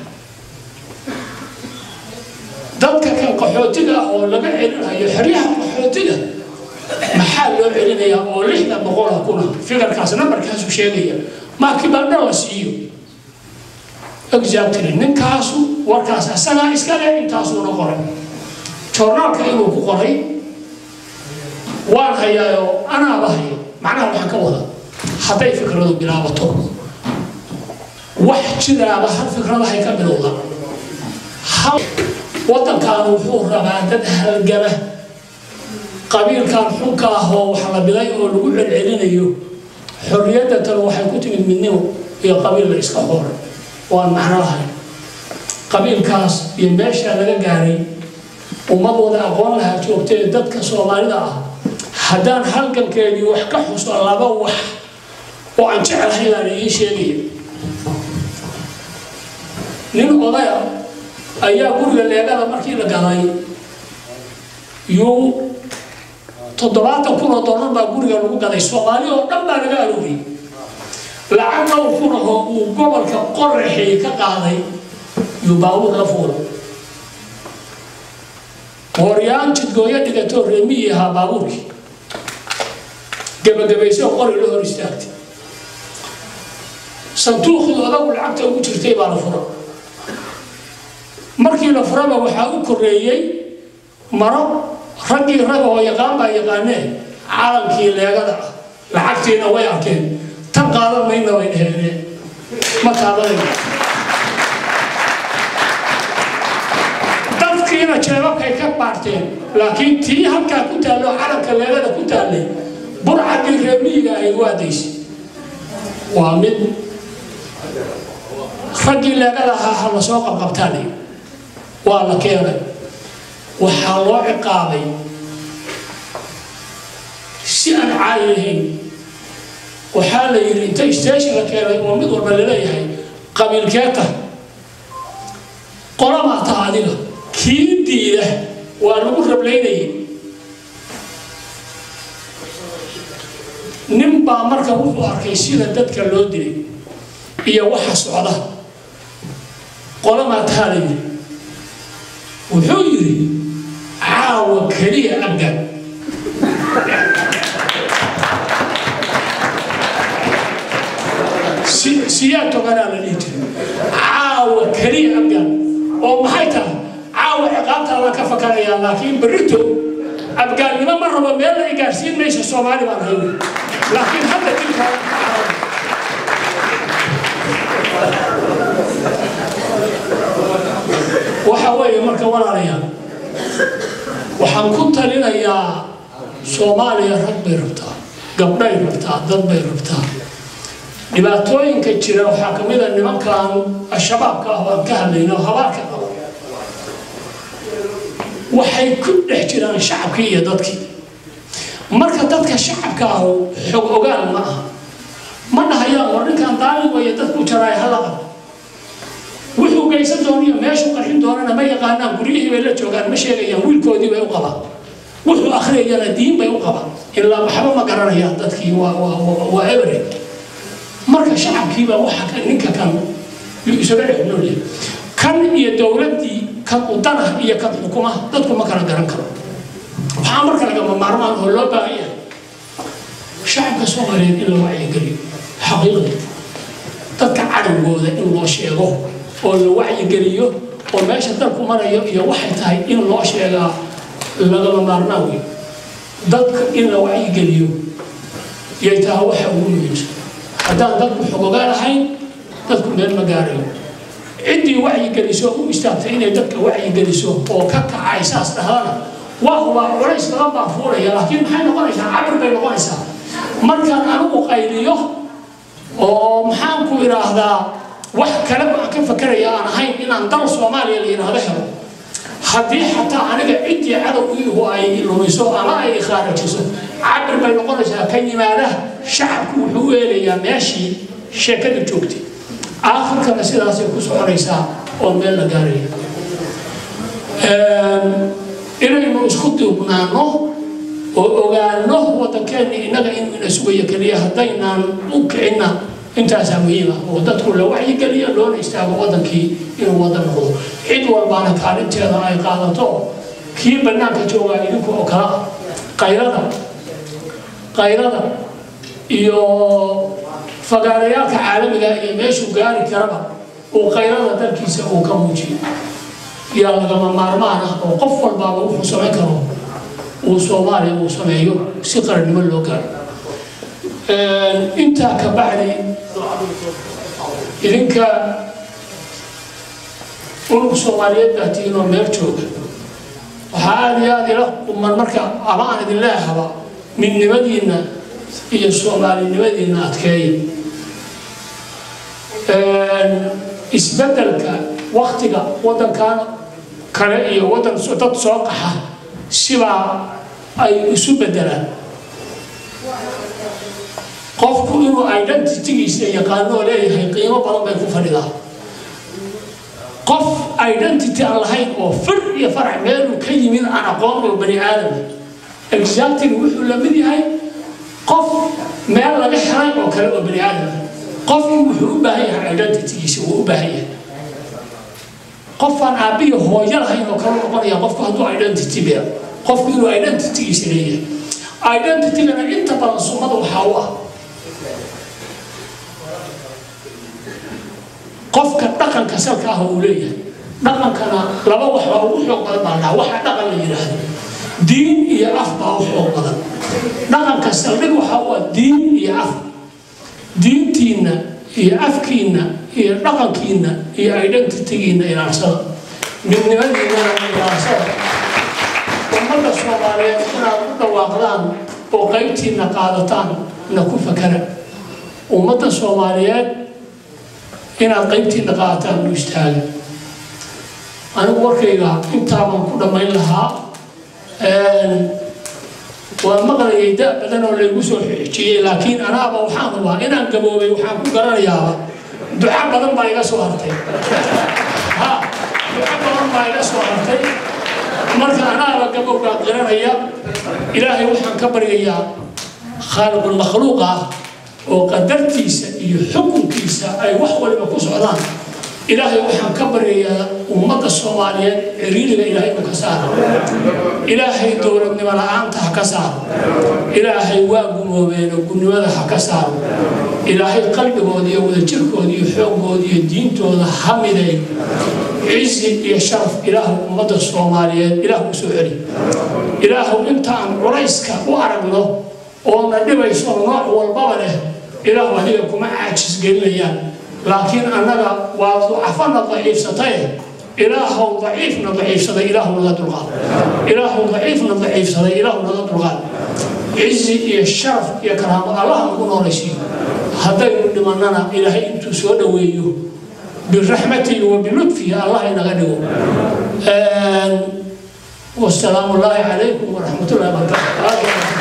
dadka kan qaxootiga ah oo laga celinayo xeryaha qaxootiga maxaa loo celinayaa oo lixda boqola kuna figarkaas nambarkaasu sheegaya maa kibaldha la siiyo exactly ninkaasu warkaas asagaa iska leh intaasuuna qoray joornaalka inuu ku qoray waan hayaayo anaaba hayo macnaha waxaan ka wada hadday fikradu bilaabato wax jiraaba hal fikradahay ka bilowda hal waddankan wuxuu rabaa dad halgama qabiilkan xunka ah oo wax la bilay oo lagu celcelinayo xorriyadda tan waxay ku timid midnimo iyo qabiil la iska hooray waan macno lahayn qabiilkaas iyo meesha laga gaaray ummadooda aqoon lahaa joogtee dadka soomaalida ah haddaan halgankeedii wax ka xuso laba wax oo aan jecelahay baan idiin sheegaya nin odaya ayaa guriga leegada markii la galay yuu toddobaatan kun oo dollar baa guriga lagu gaday soomaali oo dhan baa laga arooriyey lacag dhowr kun ahoo uu gobolka qoraxii ka qaaday yuu baabuur la fuulay hooryaan jidgooyo dhigatoo reemiyi ahaa baabuurkii gebagabaysoo qori la hor istaagtay sanduuqdii odagu lacagta ugu jirtay baa la fura markii la furaba waxaa u koreeyey maro raggii rag oo yaqaan baa yaqaanee calankii leegada ah lacagtiina way arkeen tan qaadan mayna way dheheenee ma taabanayno dadkiina jeebabkay ka baarteen laakiin tii halkaa ku taallo calanka leegada ku taallay burcadii reemiyiga ay u aadaysay waa mid raggii leegada ahaa ha la soo qabqabtaani waa la keenay waxaa loo ciqaabay si aan caadi lahayn waxaa la yidhi inta station la keenay oo mid walba laleeyahay qabiilkeeta qolamaa taha adiga kii diida waa lagu rablaynayay nin baa marka wuxuu arkay sida dadka loo dilay iyo waxa socda qolamaa taha la yidhi wuxuu yidhi caawa keliya abgan siyaa toganaa la dhihi jiray caawa keliya abgan oo maxay tahay caawa ciqaabtaadaan ka fakarayaa laakiin berrito abgaannimo ma rabo meel ay gaarsiin maysa soomaali baan hayn laakiin hadda dilkaa waxa weeye marka walaalayaal waxaan ku talinayaa soomaaliya rag bay rabtaa gabdhay rabtaa dad bay rabtaa dhibaatooyinka jira waxaa ka mid a nimankan al-shabaabka ah oo aan ka hadlayno habaarka qaba waxay ku dhex jiraan shacabkii iyo dadkii marka dadka shacabka ah xog ogaal ma ah ma dhahayaan war ninkan daalin weeye dadku jaraay hala qabo wuxuu geysan dooniyo meeshuu qarxin doonana ma yaqaanaan guryihii bay la joogaan ma sheegayaan wiilkoodii bay u qabaan wuxuu akhriyayana diin bay u qabaan ilaa waxba ma garanayaan dadkii waa waa every marka shacabkiiba waxa ka ninka kan isaga dhex noolyahay kan iyo dowladdii kan udana iyo kan xukumaha dadku ma kala garan karo waxaa marka lagama maarmaan oo loo baahan yahay shacabka soomaaliyeed in la wacyigeliyo xaqiiqda dadka cadowgooda in loo sheego oo la wacyigeliyo oo meesha dalku marayo iyo waxay tahay in loo sheegaa lagama maarmaan wey dadka in la wacyigeliyo yay tahay waxa ugu muhiimsan haddaan dadku xogogaa lahayn dadku meel ma gaarayo ciddii wacyigeliso u istaagtay inay dadka wacyigeliso oo ka kacay saas dhahdana waa hubaa culays badan baa fuulaya laakiin maxay noqonaysaa cabir bay noqonaysaa markaan anigu qayliyo oo maxaan ku idhaahdaa wax kale aan ka fakeraya aan ahayn inaan dal soomaaliya la yidhaahdo helo haddii xataa aniga ciddii cadowgiihu ay lumiso ama ay khaarajiso cabir bay noqonaysaa ka yimaada shacabku wuxuu u eelayaa meeshii sheekada joogtay aakhirkana sidaasay ku soconaysaa oo meel la gaaraya inaynu isku duubnaano oo ogaano waddankeena innaga inuu ina sugayo keliya haddaynaan u kicinna intaasaa muhiima oo dadku la wacyigeliyo loona istaago waddankii inuu waddan noqdo cid walbaana kaalinteeda ay qaadato kii bannaanka joogaa idinku oo kala ah qaylada qaylada iyo fagaarayaalka caalamiga iyo meeshuu gaari karaba uu qaylada dalkiisa uu ka muujiyo yaa lagama maarmaan ah oo qof walbaaba wuxuu samayn karo uu soomaaliya uu sameeyo si qarannimo loo gaaro intaa ka bacdi idinka unug soomaaliyeed baa tihiin oo meel jooga waxaa aada iyo aada ila quman marka ama aan idin leehaba midnimadiinna iyo soomaalinimadiinna adkeeya isbeddelka waktiga waddankan kale iyo waddan dad soo qaxa sibaa ay isu beddelaan qofku inuu identitygiisa yaqaano oo leeyahay qiimo badan bay ku fadhidaa qof identity aan lahayn oo fir iyo farac meeluu ka yimid aan aqoon oo bani aadam exactly wuxuu la mid yahay qof meel laga helay oo kale oo bani aadam qofku wuxuu u baahan yahay identitygiisa wuu u baahan yahay qofaan aabbihi hooyo lahayn oo kale noqonaya qofku hadduu identity beer qofku inuu identitygiisa leeyahay identitygana inta badan sunnada waxaa u ah qofka dhaqanka salka ah uu leeyahay dhaqankana laba wax baa ugu xoog badan baa dhaha waxa dhaqan la yidhaahdo diin iyo af baa u xoog badan dhaqanka saldhig waxaa u ah diin iyo af diintiinna iyo afkiinna iyo dhaqankiinna iyo identitygiinna ilaalsada midnimadiinnana ilaalsada ummadda soomaaliyeed inaad u dhawaaqdaan oo qaybtiinna qaadataan na ku fakara ummadda soomaaliyeed inaad qaybtiina qaataan u istaaga anigu warkayga intaa baan ku dhammayn lahaa waa maqlayay da badan oo laygu soo xijiyey laakiin anaaba waxaan rabaa inaan gaboobay waxaan ku garanayaaba duca badan baa iga soo hartay ha duca badan baa iga soo hartay marka anaaba gabowgaa qiranaya ilaahay waxaan ka baryayaa khaaliqulmakhluuq ah oo qadartiisa iyo xukunkiisa ay wax waliba ku socdaan ilaahay waxaan ka baryayaa ummadda soomaaliyeed ciriiriga ilaahay uu ka saaro ilaahay dowladnimo la-aanta ha ka saaro ilaahay waa gumoobeen oo gunnimada ha ka saaro ilaahay qalbigooda iyo wadajirkooda iyo xooggooda iyo diintooda ha miday cizi iyo sharaf ilaahu ummadda soomaaliyeed ilaah u soo celi ilaahu intaan culayska u aragno oona dhibayso nooc walbaba leh ilaahu adiga kuma caajis gelinayaan laakiin annaga waa ducafana daciifsataye ilaahow daciifna daciifsaday ilaahu naga dulqaad ilaahow daciifna daciifsaday ilaahu naga dulqaad cizi iyo sharaf iyo karaamo allaha nagu noolaysiiyo haddaynu dhimannana ilaahay intuu soo dhoweeyo biraxmatihi wa bilutfihi allah inaga dhigo wasalaamu allaahi calaykum waraxmatullahi wabarakaatu